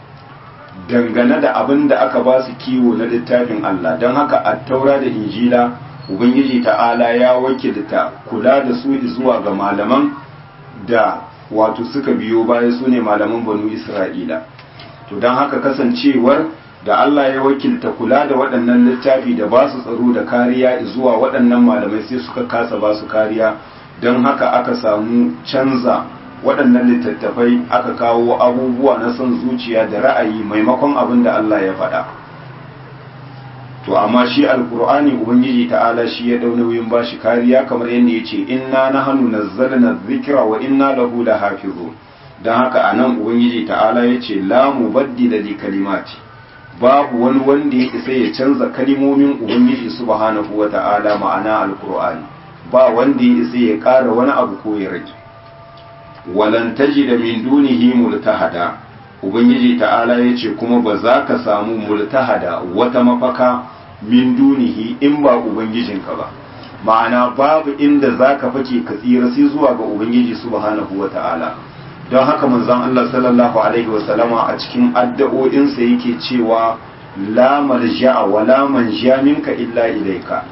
dangane da abin da aka ba su kiwo na littafin Allah don haka a taura da injila ubangiji ta'ala ya wakilta kula da su zuwa ga malaman da wato suka biyo baya su ne malaman banu isra'ila to don haka kasancewar da Allah ya wakilta kula da waɗannan littafi da ba su tsaro da kariya zuwa waɗannan malamai sai suka kasa ba su kariya don haka aka samu canza waɗannan littattafai aka kawo abubuwa na son zuciya da ra'ayi maimakon abin da Allah ya faɗa to amma shi alkur'ani ubangiji ta'ala shi ya dau nauyin bashi kariya kamar yadda yace inna nahnu nazzalna dhikra wa inna lahu lahafizun dan haka anan ubangiji ta'ala yace la mubaddila li kalimati babu wani wanda ya isa ya canza kalimomin ubangiji subhanahu wa ta'ala ma'ana alkur'ani ba wanda ya isa ya ƙara wani abu ko ya rage walan tajida min dunihi multahada ubangiji ta'ala ya ce kuma ba za ka samu multahada wata mafaka min dunihi in ba ubangijinka ba ma'ana babu inda za ka fake ka tsira sai zuwa ga ubangiji subhanahu wa ta'ala don haka manzon Allah sallallahu alaihi wasallama a cikin addu'o'insa yake cewa la malja'a wa la manja minka illa ilaika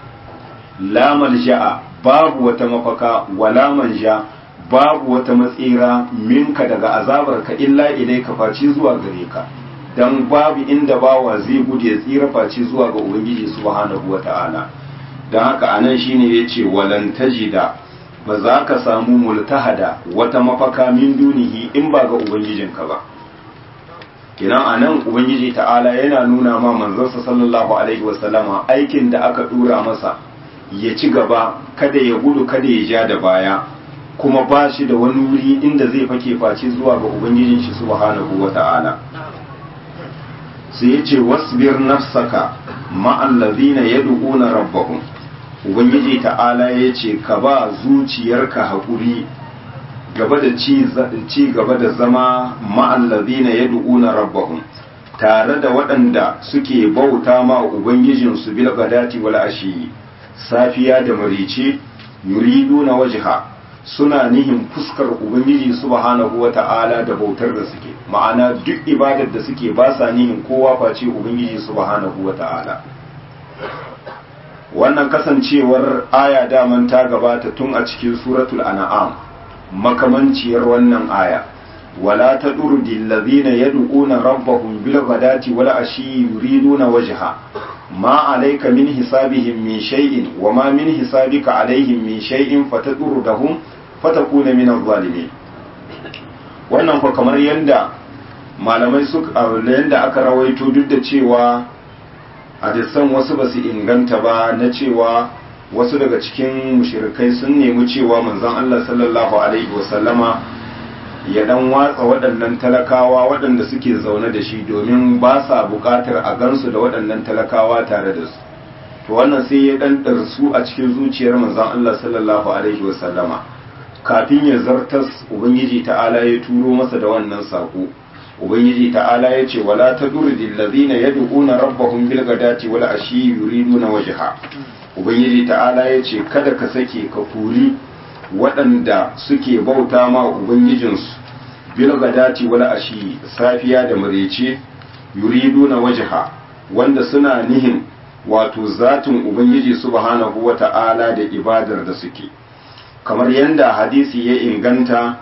la malja'a babu wata mafaka wa la manja babu wata matsira minka daga azabarka illa ilai ka faci zuwa gare ka dan babu inda bawa zai gudu ya tsira faci zuwa ga ubangiji subhanahu wata'ala dan haka anan shine yace walan tajida ba za ka samu multahada wata mafaka min dunihi in ba ga ubangijinka ba kinan anan ubangiji ta'ala yana nuna ma manzonsa sallallahu alaihi wasallama aikin da aka dura masa ya ci gaba kada ya gudu kada ya ja da baya kuma ba shi da wani wuri inda zai fake face zuwa ga ubangijin shi subhanahu wata'ala sai ya ce wasbir nafsaka ma'allazina yad'una rabbahum ubangiji ta'ala ya ce ka ba zuciyarka haƙuri gaba da ci gaba da zama ma'allazina yad'una rabbahum tare da waɗanda suke bauta ma ubangijinsu bil gadati wal ashi safiya da marice yuriduna wajha suna nihin fuskar ubangiji subhanahu wata'ala da bautar da suke ma'ana duk ibadar da suke ba sa nihin kowa face ubangiji subhanahu wata'ala wannan kasancewar aya daman ta gabata tun a cikin suratul an'am makamanciyar wannan aya wala tadurdi allazina yad'una rabbahum bil ghadati wal ashi yuriduna wajha ma alayka min hisabihim min shay'in wa ma min hisabika alaihim min shay'in fatadurdahum fatakuna min adh-dhalimin wannan ko kamar yanda malamai suka yanda aka rawaito duk da cewa hadisan wasu ba su inganta ba na cewa wasu daga cikin mushirikai sun nemi cewa manzon Allah sallallahu alaihi wasallama ya dan watsa waɗannan talakawa waɗanda suke zaune da shi domin ba sa buƙatar a gansu da waɗannan talakawa tare da su to wannan sai ya dan su a cikin zuciyar manzon Allah sallallahu alaihi wasallama kafin ya zartas ubangiji ta'ala ya turo masa da wannan sako ubangiji ta'ala ya ce wala tadurdi allazina yad'una rabbahum bil ghadati wal ashi yuriduna wajha ubangiji ta'ala ya ce kada ka sake ka kuri waɗanda suke bauta ma ubangijinsu bil ghadati wal ashi safiya da marece yuriduna wajha wanda suna nihin wato zatin ubangiji subhanahu wata'ala da ibadar da suke kamar yanda hadisi ya inganta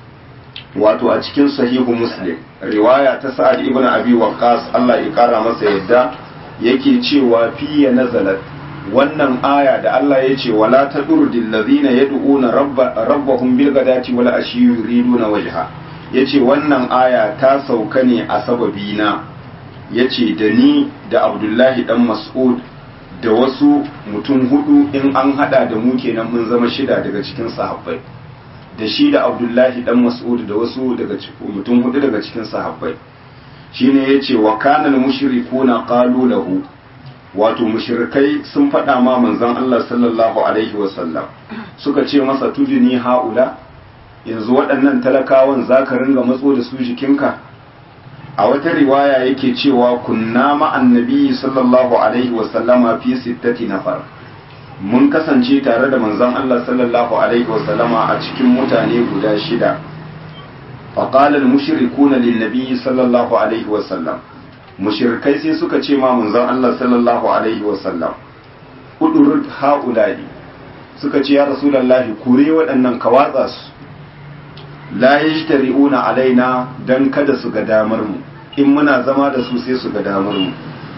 wato a cikin sahihu muslim riwaya ta sa'ad ibn abi waqqas Allah ya kara masa yadda yake cewa fiye nazalat wannan aya da Allah ya ce wala tadurdil ladina yad'una rabbahum bil ghadati wal ashi yuriduna wajha yace wannan aya ta sauka ne a sababina yace da ni da Abdullahi dan Mas'ud da wasu mutum hudu in an hada da mu kenan mun zama shida daga cikin sahabbai da shi da abdullahi dan mas'ud da wasu daga mutum hudu daga cikin sahabbai shine yace wa kana mushrikuna qalu lahu wato mushrikai sun faɗa ma manzon Allah sallallahu alaihi wasallam suka ce masa tuduni haula yanzu waɗannan talakawan za ka ringa matso da su jikinka a wata riwaya yake cewa kunna ma'an nabi sallallahu alaihi wasallama fi sittati nafar mun kasance tare da manzon Allah sallallahu alaihi wasallama a cikin mutane guda shida faqala al-mushrikuna lin-nabi sallallahu alaihi wasallam mushrikai sai suka ce ma manzon Allah sallallahu alaihi wasallam udurut haula'i suka ce ya rasulullahi kure waɗannan ka watsa su la yajtari'una alaina dan kada su ga damar mu in muna zama da su sai su ga damar mu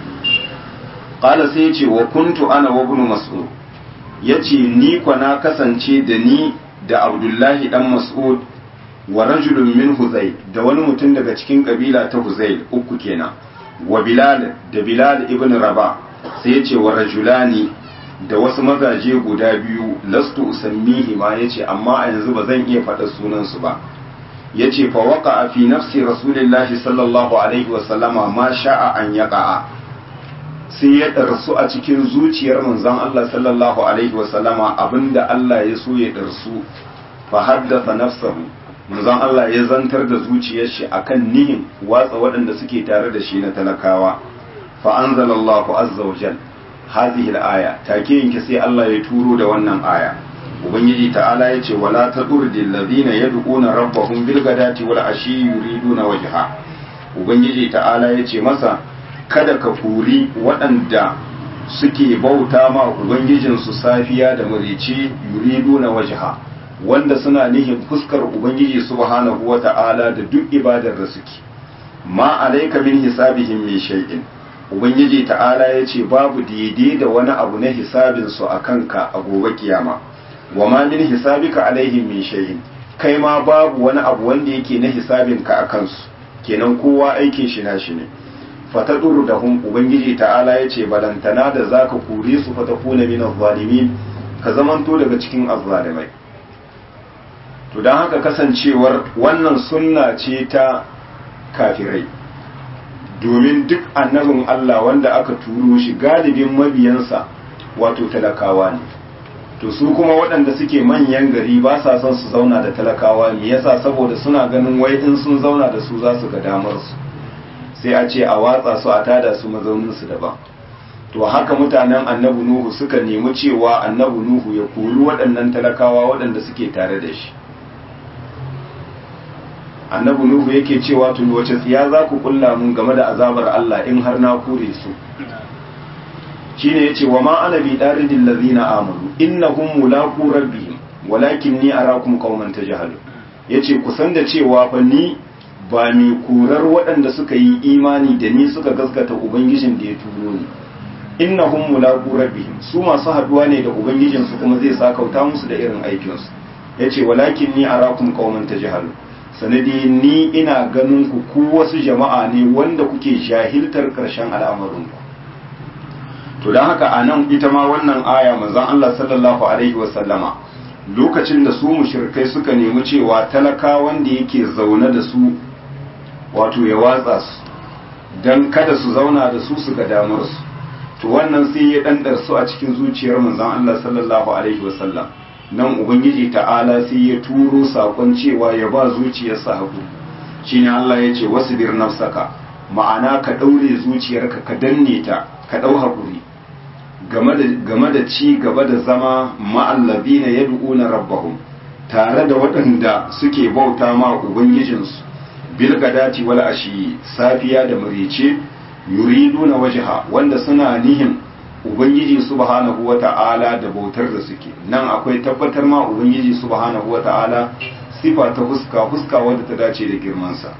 qala sai yace wa kuntu ana wa ibn mas'ud yace ni kwa na kasance da ni da abdullahi dan mas'ud wa rajulun min huzai da wani mutum daga cikin kabila ta huzai uku kenan wa bilal da bilal ibn raba sai yace wa rajulani da wasu mazaje guda biyu lastu usammihi ma yace amma a yanzu ba zan iya faɗa sunan su ba yace fa waqa fi nafsi rasulillahi sallallahu alaihi wa sallama ma sha'a an yaqa sai ya darsu a cikin zuciyar manzon Allah sallallahu alaihi wa sallama abinda Allah ya so ya darsu fa haddatha nafsahu manzon Allah ya zantar da zuciyar shi akan nihin watsa waɗanda suke tare da shi na talakawa fa anzalallahu azza wa jalla hadhihi al-aya take yanke sai Allah ya turo da wannan aya ubangiji ta'ala yace wala tadurdil ladina yad'una rabbahum bil gadati wal ashi yuriduna wajha ubangiji ta'ala yace masa kada ka kuri waɗanda suke bauta ma ubangijin su safiya da marici yuriduna wajha wanda suna nihin fuskar ubangiji subhanahu wata'ala da duk ibadar da suke ma alayka min hisabihim min shay'in ubangiji ta'ala ya ce babu daidai da wani abu na hisabinsu a kanka a gobe kiyama wa ma min hisabika alaihim min shay'in kai ma babu wani abu wanda yake na hisabinka a kansu kenan kowa aikin shi na shi ne fataduru da hum ubangiji ta'ala ya ce balantana da zaka kure su fatakuna min zalimin ka zamanto daga cikin azzalimai to dan haka kasancewar wannan sunna ce ta kafirai domin duk annabin Allah wanda aka turo shi galibin mabiyansa wato talakawa ne to su kuma waɗanda suke manyan gari ba sa son su zauna da talakawa me yasa saboda suna ganin wai in sun zauna da su za su ga damar su sai a ce a watsa su a tada su mazaunin su daban to haka mutanen annabi nuhu suka nemi cewa annabi nuhu ya kori waɗannan talakawa waɗanda suke tare da shi annabi nuhu yake cewa tun wace tsiya za ku kulla mun game da azabar Allah in har na kure su shine yace wa ma ana bi daridil ladina amanu innahum mulaqu rabbihim walakinni arakum qauman tajhalun yace ku san da cewa fa ni ba mai kurar waɗanda suka yi imani da ni suka gaskata ubangijin da ya turo ni innahum mulaqu rabbihim su masu haduwa ne da ubangijin su kuma zai sakauta musu da irin aikin su yace walakinni arakum qauman tajhalun sanadi ni ina ganin ku ku wasu jama'a ne wanda kuke jahiltar ƙarshen al'amarinku to don haka a nan ita ma wannan aya manzon Allah sallallahu alaihi wasallama lokacin da su mushrikai suka nemi cewa talaka wanda yake zaune da su wato ya watsa su don kada su zauna da su su ga damar su to wannan sai ya ɗanɗar su a cikin zuciyar manzon Allah sallallahu alaihi wasallam nan ubangiji ta'ala sai ya turo sakon cewa ya ba zuciyarsa hagu shine Allah ya ce wasbir nafsaka ma'ana ka daure zuciyarka ka danne ta ka dau hakuri game da game da ci gaba da zama ma'allabina yad'una rabbahum tare da waɗanda suke bauta ma ubangijinsu bil gadati wal ashi safiya da marice yuriduna wajha wanda suna nihin ubangiji subhanahu wata'ala da bautar da suke nan akwai tabbatar ma ubangiji subhanahu wata'ala sifa ta fuska fuska wadda ta dace da girmansa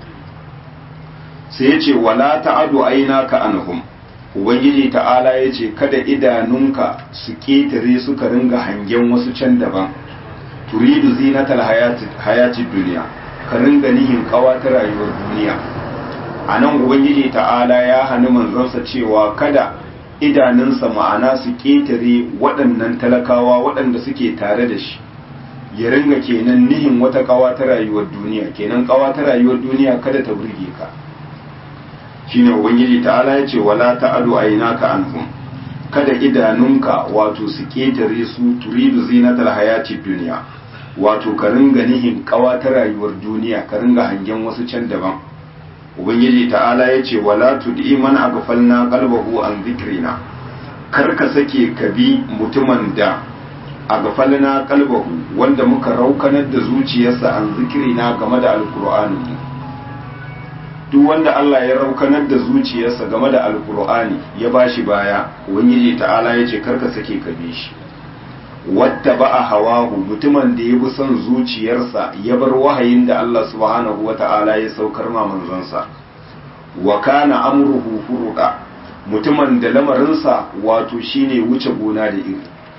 sai ya ce wala ta'adu aina ka anhum ubangiji ta'ala ya ce kada idanunka su ketare suka ringa hangen wasu can daban turidu zinatal hayati duniya ka ringa nihin kawa ta rayuwar duniya a nan ubangiji ta'ala ya hannu manzansa cewa kada idanunsa ma'ana su ƙetare waɗannan talakawa waɗanda suke tare da shi ya ringa kenan nihin wata ƙawa ta rayuwar duniya kenan ƙawa ta rayuwar duniya kada ta burge ka shine ubangiji ta'ala ya ce wala ta'adu aynaka anhum kada idanunka wato su ƙetare su turidu zinatal hayati duniya wato ka ringa nihin kawa ta rayuwar duniya ka ringa hangen wasu can daban ubangiji ta'ala ya ce wala tud'i man aghfalna qalbahu an dhikrina kar ka sake ka bi mutumin da aghfalna qalbahu wanda muka raukanar da zuciyarsa an zikrina game da alqur'ani duk wanda Allah ya raukanar da zuciyarsa game da alqur'ani ya bashi baya ubangiji ta'ala ya ce kar ka sake ka bi shi wata ba a hawahu mutumin da ya bi son zuciyarsa ya bar wahayin da Allah subhanahu wa ta'ala ya saukar ma manzansa wa kana amruhu furuda mutumin da lamarinsa wato shine wuce gona da iri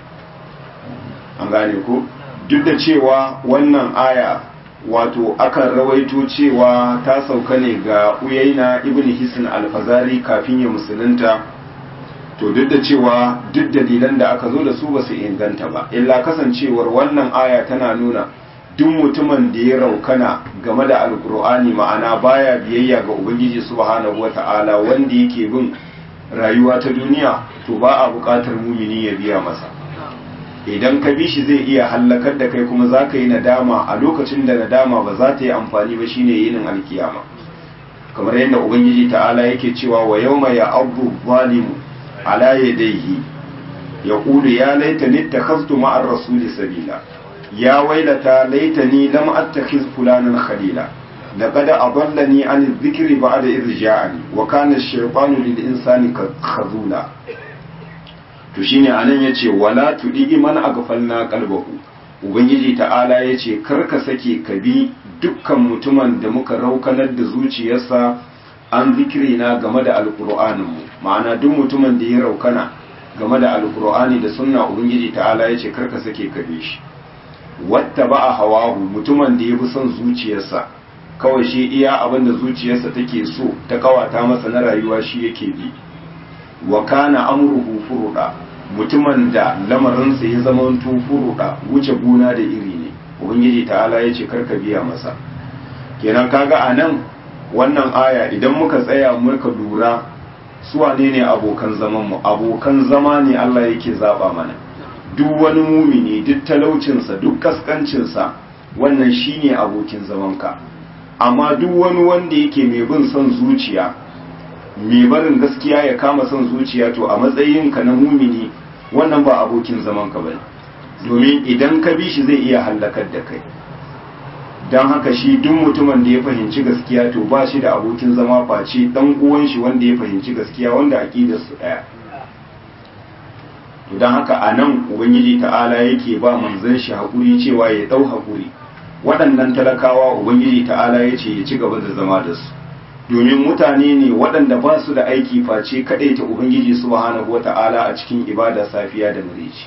an gane ko duk da cewa wannan aya wato akan rawaito cewa ta sauka ne ga uyaina ibn hisn al-fazari kafin ya musulunta to duk da cewa duk dalilan da aka zo da su ba su inganta ba illa kasancewar wannan aya tana nuna duk mutumin da ya raukana game da alkur'ani ma'ana baya biyayya ga ubangiji subhanahu wata'ala wanda yake bin rayuwa ta duniya to ba a buƙatar mumini ya biya masa idan ka bi shi zai iya hallakar da kai kuma za ka yi nadama a lokacin da nadama ba za ta yi amfani ba shine yinin alkiyama kamar yadda ubangiji ta'ala yake cewa wa yawma ya abu zalimu على يديه يقول يا ليتني اتخذت مع الرسول سبيلا يا ويلتى ليتني لم اتخذ فلانا خليلا لقد أضلني عن الذكر بعد إذ جاءني وكان الشيطان للإنسان خذولا to shine anan yace wala tudi man aghfalna qalbahu ubangiji ta'ala yace kar ka sake ka bi dukkan mutumin da muka raukanar da zuciyarsa an zikirina game da alkur'aninmu ma'ana duk mutumin da ya raukana game da alkur'ani da sunna ubangiji ta'ala ya ce karka sake kabe shi wata ba a hawahu mutumin da ya fi son zuciyarsa kawai shi iya abin da zuciyarsa take so ta kawata masa na rayuwa shi yake bi wa kana amruhu furuda mutumin da lamarinsa ya zama furuda wuce gona da iri ne ubangiji ta'ala ya ce karka biya masa kenan kaga a nan wannan aya idan muka tsaya muka lura su wane ne abokan zamanmu abokan zama ne Allah yake zaba mana duk wani mumini duk talaucinsa duk kaskancinsa wannan shine abokin zamanka amma duk wani wanda yake mai bin son zuciya mai barin gaskiya ya kama son zuciya to a matsayinka na mumini wannan ba abokin zamanka bane domin idan ka bi shi zai iya hallakar da kai don haka shi duk mutumin da ya fahimci gaskiya to ba shi da abokin zama face dan uwan shi wanda ya fahimci gaskiya wanda aqidar su daya to don haka anan ubangiji ta'ala yake ba manzon shi hakuri cewa ya dau hakuri waɗannan talakawa ubangiji ta'ala ya ce ya ci gaba da zama da su domin mutane ne waɗanda ba su da aiki face kaɗai ta ubangiji subhanahu wata'ala a cikin ibada safiya da murici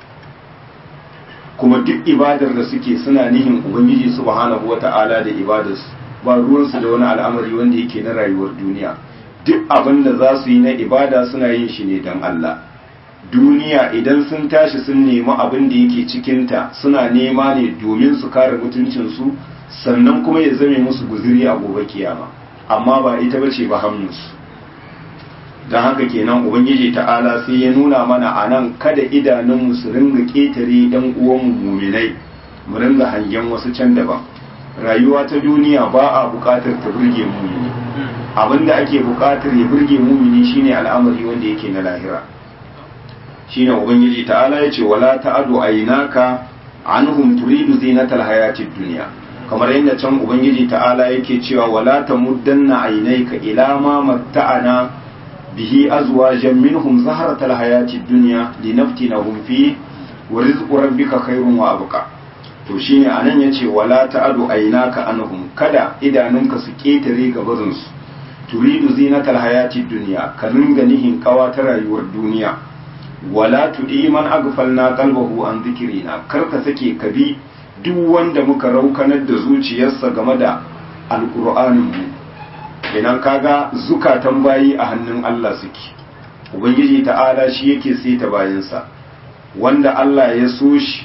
kuma duk ibadar da suke suna nihin ubangiji subhanahu wata'ala da ibadarsu ba ruwansu da wani al'amari wanda yake na rayuwar duniya duk abin da za su yi na ibada suna yin shi ne don Allah duniya idan sun tashi sun nemi abin da yake cikinta suna nema ne domin su kare mutuncinsu sannan kuma ya zame musu guziri a gobe kiyama amma ba ita bace ba hannunsu don haka kenan ubangiji ta'ala sai ya nuna mana a nan kada idanunmu su ringa ƙetare ɗan uwanmu muminai mu ringa hangen wasu can daban rayuwa ta duniya ba a buƙatar ta burge mumini abinda ake buƙatar ya burge mumini shine al'amari wanda yake na lahira shine ubangiji ta'ala ya ce wala ta'adu aynaka anhum turidu zinatal hayatid dunya kamar yadda can ubangiji ta'ala yake cewa wala tamuddanna aynayka ila ma matta'ana bihi azwajan minhum zahratal hayatid dunya linaftinahum fi wa rizqu rabbika khairun wa abqa to shine anan yace wala ta'adu aynaka anhum kada idanunka su ketare gabarin su turidu zinatal hayatid dunya ka ringa nihin kawa ta rayuwar duniya wala tudi man aghfalna qalbahu an dhikrina kar ka sake ka bi duk wanda muka raukanar da zuciyarsa game da alqur'anin mu idan kaga zukatan bayi a hannun Allah suke ubangiji ta'ala shi yake saita bayansa wanda Allah ya so shi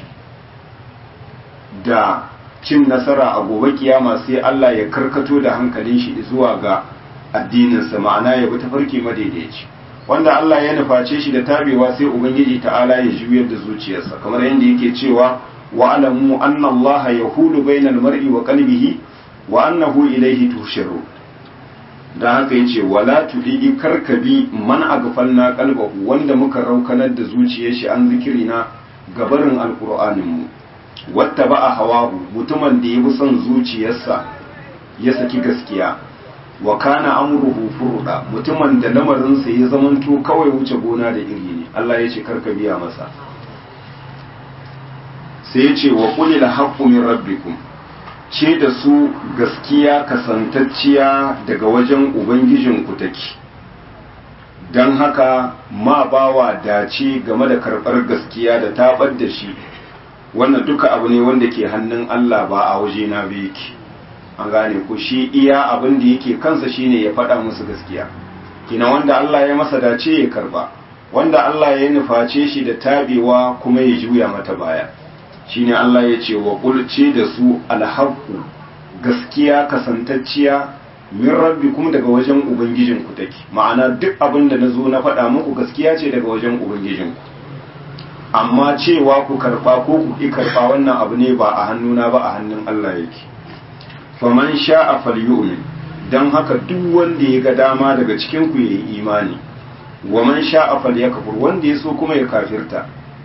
da cin nasara a gobe kiyama sai Allah ya karkato da hankalin shi zuwa ga addininsa ma'ana ya bi tafarki madaidaici wanda Allah ya nuface shi da tabewa sai ubangiji ta'ala ya juyar da zuciyarsa kamar yadda yake cewa wa alamu anna Allah yahulu bainal mar'i wa qalbihi wa annahu ilayhi tusharu dan haka yace wala tudidi karkabi man aghfalna qalbahu wanda muka raukanar da zuciyar shi an zikirina gabarin alqur'anin mu wattaba hawahu mutumin da ya bi son zuciyarsa ya saki gaskiya wa kana amruhu furda mutumin da lamarinsa ya zamanto kawai wuce gona da iri ne Allah ya ce karka biya masa sai ya ce wa qulil haqqu min rabbikum ce da su gaskiya kasantacciya daga wajen ubangijinku take don haka ma bawa dace game da karɓar gaskiya da tabar da shi wannan duka abu ne wanda ke hannun Allah ba a waje na yake an gane ku shi iya abin da yake kansa shine ya faɗa musu gaskiya kina wanda Allah ya masa dace ya karba wanda Allah ya nuface shi da tabewa kuma ya juya mata baya shine Allah ya ce wa kulce da su alhaqu gaskiya kasantacciya min rabbikum daga wajen ubangijinku take ma'ana duk abin da nazo na faɗa muku gaskiya ce daga wajen ubangijinku amma cewa ku karba ko ku ki karba wannan abu ne ba a hannuna ba a hannun Allah yake faman sha'a falyu'min dan haka duk wanda ya ga dama daga cikin ku yayi imani wa man sha'a falyakfur wanda ya so kuma ya kafirta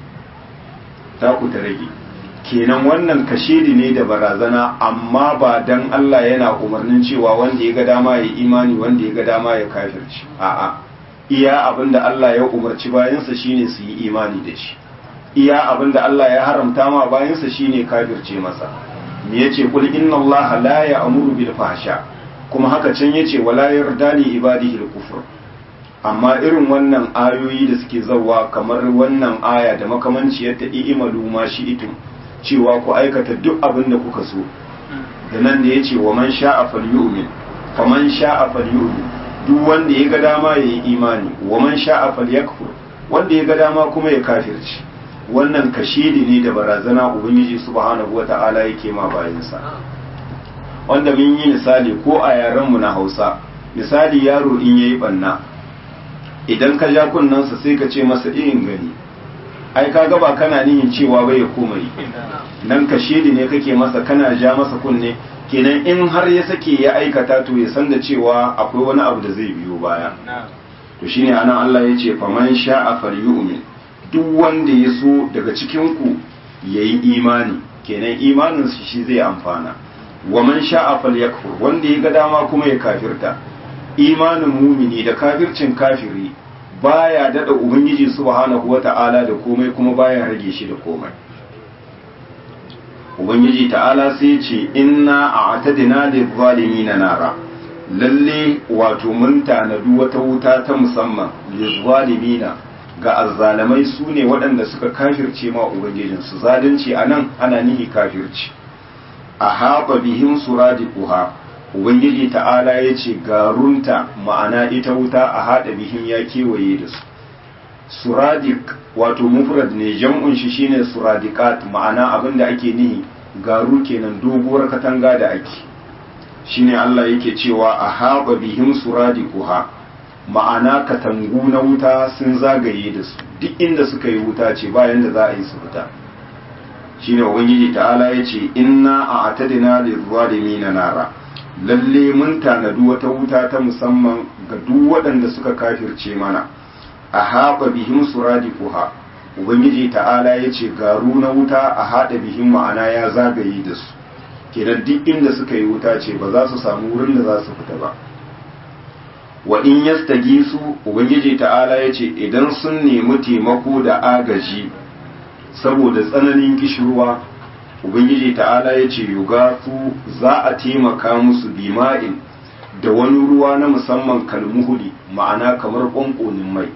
ta ku ta rage kenan wannan kashedi ne da barazana amma ba dan Allah yana umarnin cewa wanda ya ga dama ya imani wanda ya ga dama ya kafirci a'a iya abinda Allah ya umarci bayansa shine su yi imani da shi iya abinda Allah ya haramta ma bayansa shine kafirce masa me yace kul inna Allah la ya'muru bil fahsha kuma haka can yace wala yarda li ibadihi al kufr amma irin wannan ayoyi da suke zawa kamar wannan aya da makamanciyar ta i'malu ma shi'tum cewa ku aikata duk abin da kuka so da nan da ya ce wa man sha'a falyu'min fa man sha'a falyu'min duk wanda ya ga dama ya yi imani wa man sha'a falyakfur wanda ya ga dama kuma ya kafirci wannan kashidi ne da barazana ubangiji subhanahu wata'ala yake ma bayansa wanda mun yi misali ko a yaren mu na Hausa misali yaro in yayi banna idan ka ja kunnansa sai ka ce masa irin gani ai ka ba kana nihin cewa bai ya koma yi nan ka shedi ne kake masa kana ja masa kunne kenan in har ya sake ya aikata to ya san da cewa akwai wani abu da zai biyo baya to shine anan Allah ya ce faman sha'a falyu'min duk wanda ya so daga cikin ku yayi imani kenan imanin shi shi zai amfana wa man sha'a falyakfur wanda ya ga dama kuma ya kafirta imanin mumini da kafircin kafiri baya dada ubangiji subhanahu wata'ala da komai kuma baya rage shi da komai ubangiji ta'ala sai ce inna a'tadina lizzalimina nara lalle wato mun tanadu wata wuta ta musamman lizzalimina ga azzalamai su ne waɗanda suka kafirce ma ubangijinsu zalunci anan ana nihi kafirci a haɓa bihim suradiquha ubangiji ta'ala ya ce garunta ma'ana ita wuta a haɗa bihin ya kewaye da su suradik wato mufrad ne jam'un shi shine suradikat ma'ana abin da ake nihi garu kenan doguwar katanga da ake shine Allah yake cewa a haɓa bihin suradikuha ma'ana katangu na wuta sun zagaye da su duk inda suka yi wuta ce bayan da za a yi su fita shine ubangiji ta'ala ya ce inna a atadina lizzalimina nara lalle mun tanadu wata wuta ta musamman ga duk waɗanda suka kafirce mana a haɓa bihim suradiquha ubangiji ta'ala ya ce garu na wuta a haɗa bihim ma'ana ya zagaye da su kenan duk inda suka yi wuta ce ba za su samu wurin da za su fita ba wa in yastagisu ubangiji ta'ala ya ce idan sun nemi taimako da agaji saboda tsananin kishirwa ubangiji ta'ala ya ce yugafu za a taimaka musu bima'in da wani ruwa na musamman kalmuhuli ma'ana kamar ƙwanƙonin mai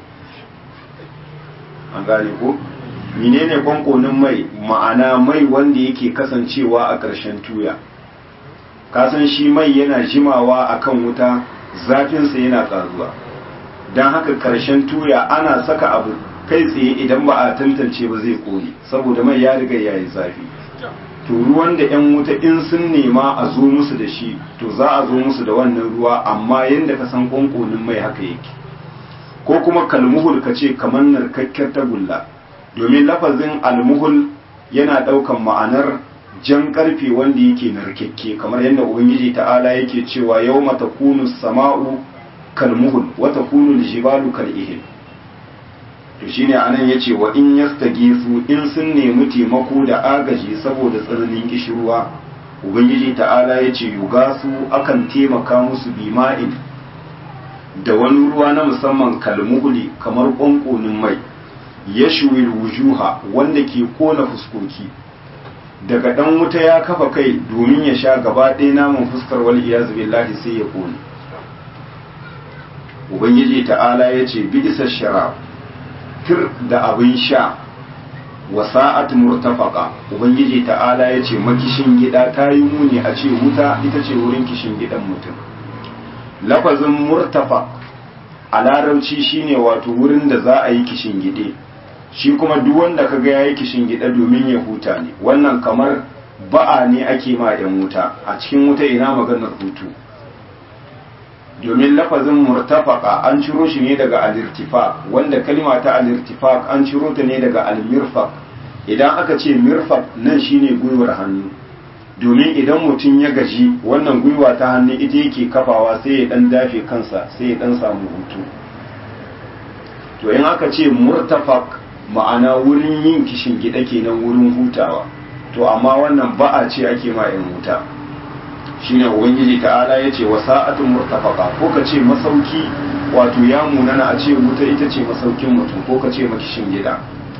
an gane ko menene ƙwanƙonin mai ma'ana mai wanda yake kasancewa a ƙarshen tuya kasan shi mai yana jimawa a kan wuta zafinsa yana ƙaruwa don haka ƙarshen tuya ana saka abu kai tsaye idan ba a tantance ba zai ƙone saboda mai ya riga ya yi zafi to ruwan da 'yan wuta in sun nema a zo musu da shi to za a zo musu da wannan ruwa amma yadda ka san ƙwanƙonin mai haka yake ko kuma kalmuhul ka ce kamar narkakkiyar tagulla domin lafazin almuhul yana ɗaukan ma'anar jan ƙarfe wanda yake narkekke kamar yadda ubangiji ta'ala yake cewa yau mata kunu sama'u kalmuhul wata kunu jibalu kal'ihil to shine anan yace wa in yastagisu in sun nemi taimako da agaji saboda tsananin kishirwa ubangiji ta'ala yace yugasu akan taimaka musu bima'in da wani ruwa na musamman kalmuhuli kamar ƙwanƙonin mai yashwil wujuha wanda ke kona fuskoki daga dan wuta ya kafa kai domin ya sha gaba ɗaya naman fuskar wal iyaz billahi sai ya kone ubangiji ta'ala yace bidisa sharab tir da abin sha wa sa'at murtafaqa ubangiji ta'ala yace makishin gida ta yi muni a ce wuta ita ce wurin kishin gidan mutum lafazin murtafaq a larabci shine wato wurin da za a yi kishin gide shi kuma duk wanda kaga yayi kishin gida domin ya huta ne wannan kamar ba'a ne ake ma yan wuta a cikin wuta ina maganar hutu domin lafazin murtafaka an ciro shi ne daga al-irtifaq wanda kalma ta al-irtifaq an ciro ta ne daga al-mirfaq idan aka ce mirfaq nan shine gwiwar hannu domin idan mutum ya gaji wannan gwiwa ta hannu ita yake kafawa sai ya dan dafe kansa sai ya dan samu hutu to in aka ce murtafaq ma'ana wurin yin kishin gida kenan wurin hutawa to amma wannan ba'a ce ake ma yan huta shine ubangiji ta'ala yace wa sa'atun murtafaqa ko ka ce masauki wato ya munana a ce wuta ita ce masaukin mutum ko ka ce makishin gida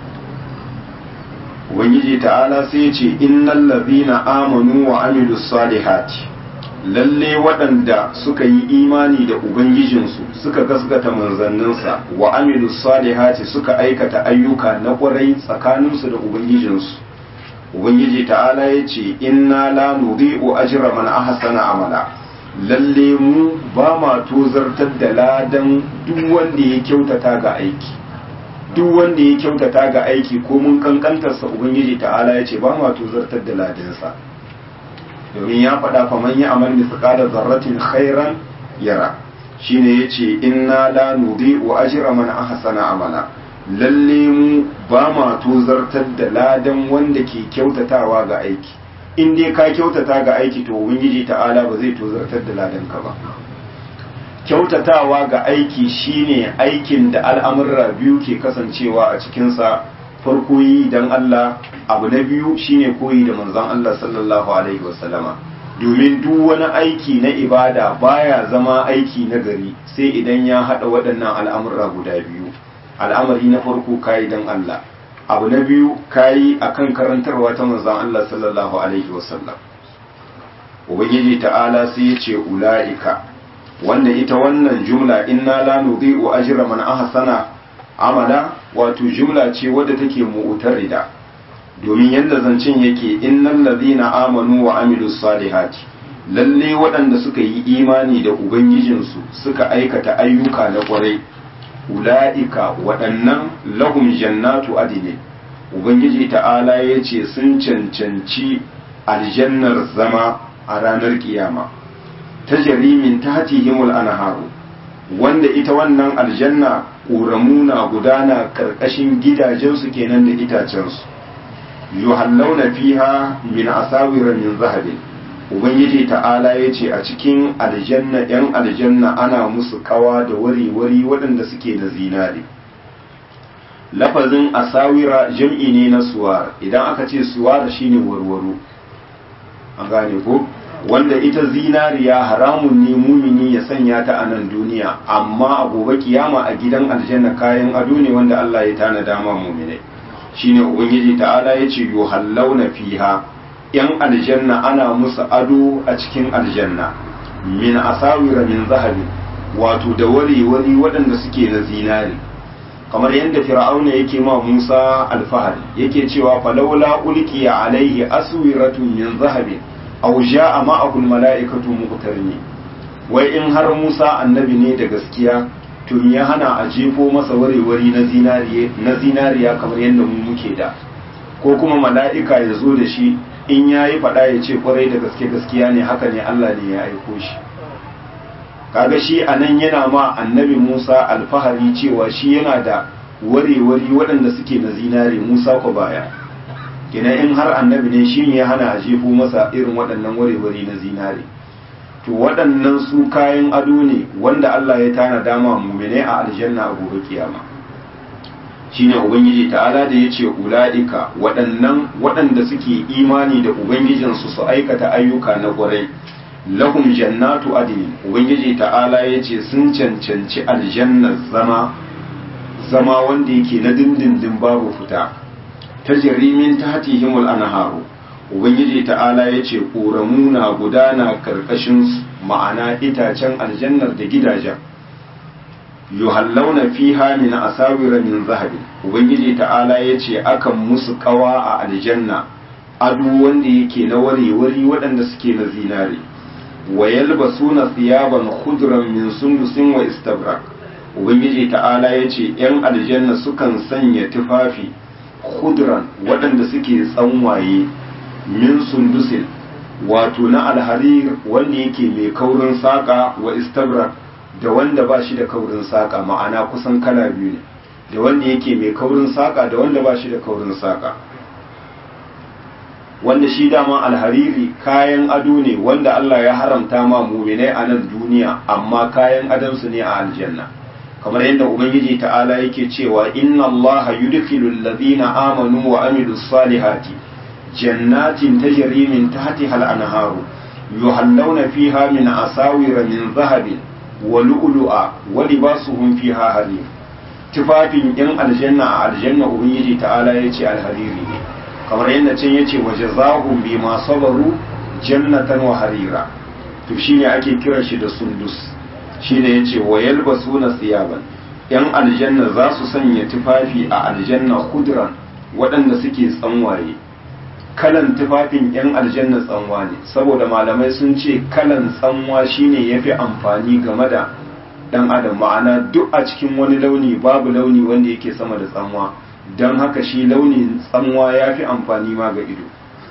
ubangiji ta'ala sai ya ce innal ladhina amanu wa amilus salihati lalle waɗanda suka yi imani da ubangijinsu suka gasgata manzanninsa wa amilus salihati suka aikata ayyuka na ƙwarai tsakaninsu da ubangijinsu ubangiji ta'ala ya ce inna la nudhi'u ajra man ahsana amala lalle mu ba ma tozartar da ladan duk wanda ya kyautata ga aiki duk wanda ya kyautata ga aiki ko mun kankantarsa ubangiji ta'ala ya ce ba ma tozartar da ladansa domin ya faɗa fa man ya amal mithqala zarratin khairan yara shine yace inna la nudhi'u ajra man ahsana amala lalle mu ba ma tozartar da ladan wanda ke kyautatawa ga aiki in dai ka kyautata ga aiki to ubangiji ta'ala ba zai tozartar da ladan ka ba kyautatawa ga aiki shine aikin da al'amurra biyu ke kasancewa a cikinsa farko yi don Allah abu na biyu shine koyi da manzon Allah sallallahu alaihi wasallama domin duk wani aiki na ibada baya zama aiki na gari sai idan ya haɗa waɗannan al'amurra guda biyu al'amari na farko kayi don Allah abu na biyu kayi akan karantarwa ta manzon Allah sallallahu alaihi wasallam ubangiji ta'ala sai ya ce ula'ika wanda ita wannan jumla inna la nudhi'u ajra man ahsana amala wato jumla ce wadda take mu'tarida domin yadda zancen yake innal ladhina amanu wa amilus salihati lalle waɗanda suka yi imani da ubangijinsu suka aikata ayyuka na ƙwarai ula'ika waɗannan lahum jannatu adini ubangiji ta'ala ya ce sun cancanci aljannar zama a ranar kiyama ta jarimin ta hatihimul anharu wanda ita wannan aljanna ƙoramu na gudana ƙarƙashin gidajensu kenan da itacensu yuhallawna fiha min asawira min zahabin ubangiji ta'ala ya ce a cikin aljanna yan aljanna ana musu kawa da wari-wari waɗanda suke da zinare lafazin asawira jam'i ne na suwar idan aka ce suwar shine warwaro an gane ko wanda ita zinariya haramun ne mumini ya sanya ta a nan duniya amma a gobe kiyama a gidan aljanna kayan ado ne wanda Allah ya tana dama muminai shine ubangiji ta'ala ya ce yuhallawna fiha yan aljanna ana musu ado a cikin aljanna min asawira min zahabi wato da wari-wari waɗanda suke da zinari kamar yadda fir'auna yake ma Musa alfahari yake cewa falawla ulqiya alaihi aswiratun min zahabin aw ja'a ma'ahu almala'ikatu muqtarini wai in har Musa annabi ne da gaskiya to ya hana a jefo masa wari-wari na zinariya na zinariya kamar yadda mu muke da ko kuma mala'ika ya zo da shi in yayi faɗa ya ce kwarai da gaske gaskiya ne haka ne Allah ne ya aiko shi kaga shi anan yana ma annabi Musa alfahari cewa shi yana da ware-wari waɗanda suke na zinare Musa ko baya ina in har annabi ne shi ne ya hana a jefo masa irin waɗannan warewari na zinare to waɗannan su kayan ado ne wanda Allah ya tana dama mumine a aljanna a gobe kiyama shine ubangiji ta'ala da yace ulaika waɗannan waɗanda suke imani da ubangijinsu su aikata ayyuka na ƙwarai lahum jannatu adnin ubangiji ta'ala yace sun cancanci aljannar zama zama wanda yake na dindindin babu fita tajri min tahtihimul anharu ubangiji ta'ala yace ƙoramu na gudana karkashin ma'ana itacen aljannar da gidajen yuhallawna fiha min asawira min zahabin ubangiji ta'ala yace akan musu kawa a aljanna ado wanda yake na warewari waɗanda suke na zinare wa yalbasuna thiyaban khudran min sundusin wa istabrak ubangiji ta'ala yace yan aljanna sukan sanya tufafi khudran waɗanda suke tsanwaye min sundusin wato na alharir wanda yake mai kaurin saka wa istabrak da wanda ba shi da kaurin saƙa ma'ana kusan kala biyu ne da wanda yake mai kaurin saƙa da wanda ba shi da kaurin saƙa wanda shi dama alhariri kayan ado ne wanda Allah ya haramta ma muminai a nan duniya amma kayan adonsu ne a aljanna kamar yadda ubangiji ta'ala yake cewa inna allaha yudkhilu alladhina amanu wa amilus salihati jannatin tajri min tahtiha al-anharu yuhallawna fiha min asawira min dhahabin wa lu'lu'a wa libasuhum fiha harir tufafin yan aljanna a aljanna ubangiji ta'ala yace alhariri ne kamar yadda can yace wa jazaahum bima sabaru jannatan wa harira to shine ake kiran shi da sundus shine yace wa yalbasuna siyaban yan aljanna za su sanya tufafi a aljanna khudran waɗanda suke tsanwaye kalan tufafin yan aljanna tsanwa ne saboda malamai sun ce kalan tsanwa shine yafi amfani game da dan adam ma'ana duk a cikin wani launi babu launi wanda yake sama da tsanwa don haka shi launin tsanwa ya fi amfani ma ga ido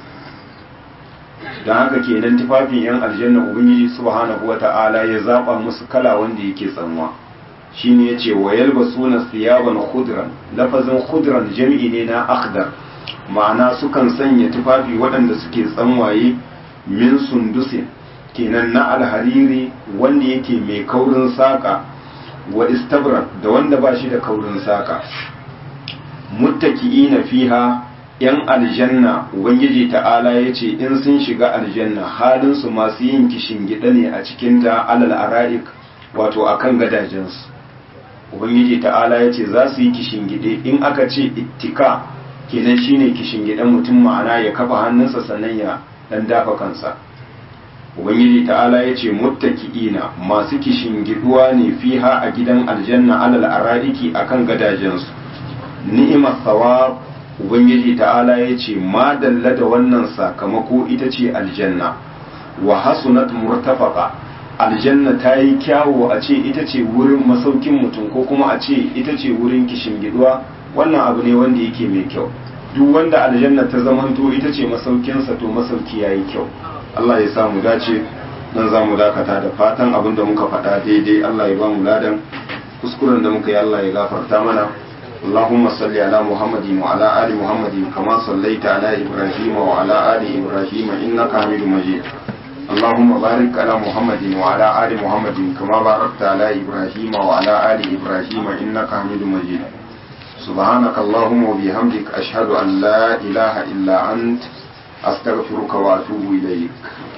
don haka kenan tufafin yan aljanna ubangiji subhanahu wata'ala ya zaba musu kala wanda yake tsanwa shine yace wa yalbasuna siyaban khudran lafazin khudran jami'i ne na akhdar ma'ana sukan sanya tufafi waɗanda suke tsanwaye min sundusin kenan na alhariri wanda yake mai kaurin saƙa wa istabrak da wanda ba shi da kaurin saƙa muttaki'ina fiha yan aljanna ubangiji ta'ala ya ce in sun shiga aljanna halinsu masu yin kishin gida ne a cikin da alal ara'ik wato akan gadajensu ubangiji ta'ala ya ce za su yi kishin gide in aka ce ittika kenan shine kishin gidan mutum ma'ana ya kafa hannunsa sannan ya dan dafa kansa ubangiji ta'ala ya ce muttaki'ina masu kishin giduwa ne fiha a gidan aljanna alal ara'iki akan gadajensu ni'imar thawab ubangiji ta'ala ya ce ma dalla da wannan sakamako ita ce aljanna wa hasunat murtafaqa aljanna ta yi kyawo a ce ita ce wurin masaukin mutum ko kuma a ce ita ce wurin kishin giduwa wannan abu ne wanda yake mai kyau duk wanda aljanna ta zamanto ita ce masaukinsa to masauki yayi kyau Allah ya sa mu dace nan za mu dakata da fatan abin da muka faɗa daidai Allah ya ba mu ladan kuskuren da muka yi Allah ya gafarta mana اللهم صل على محمد وعلى آل محمد كما صليت على إبراهيم وعلى آل إبراهيم إنك حميد مجيد اللهم بارك على محمد وعلى آل محمد كما باركت على إبراهيم وعلى آل إبراهيم إنك حميد مجيد سبحانك اللهم وبحمدك أشهد أن لا إله إلا أنت أستغفرك وأتوب إليك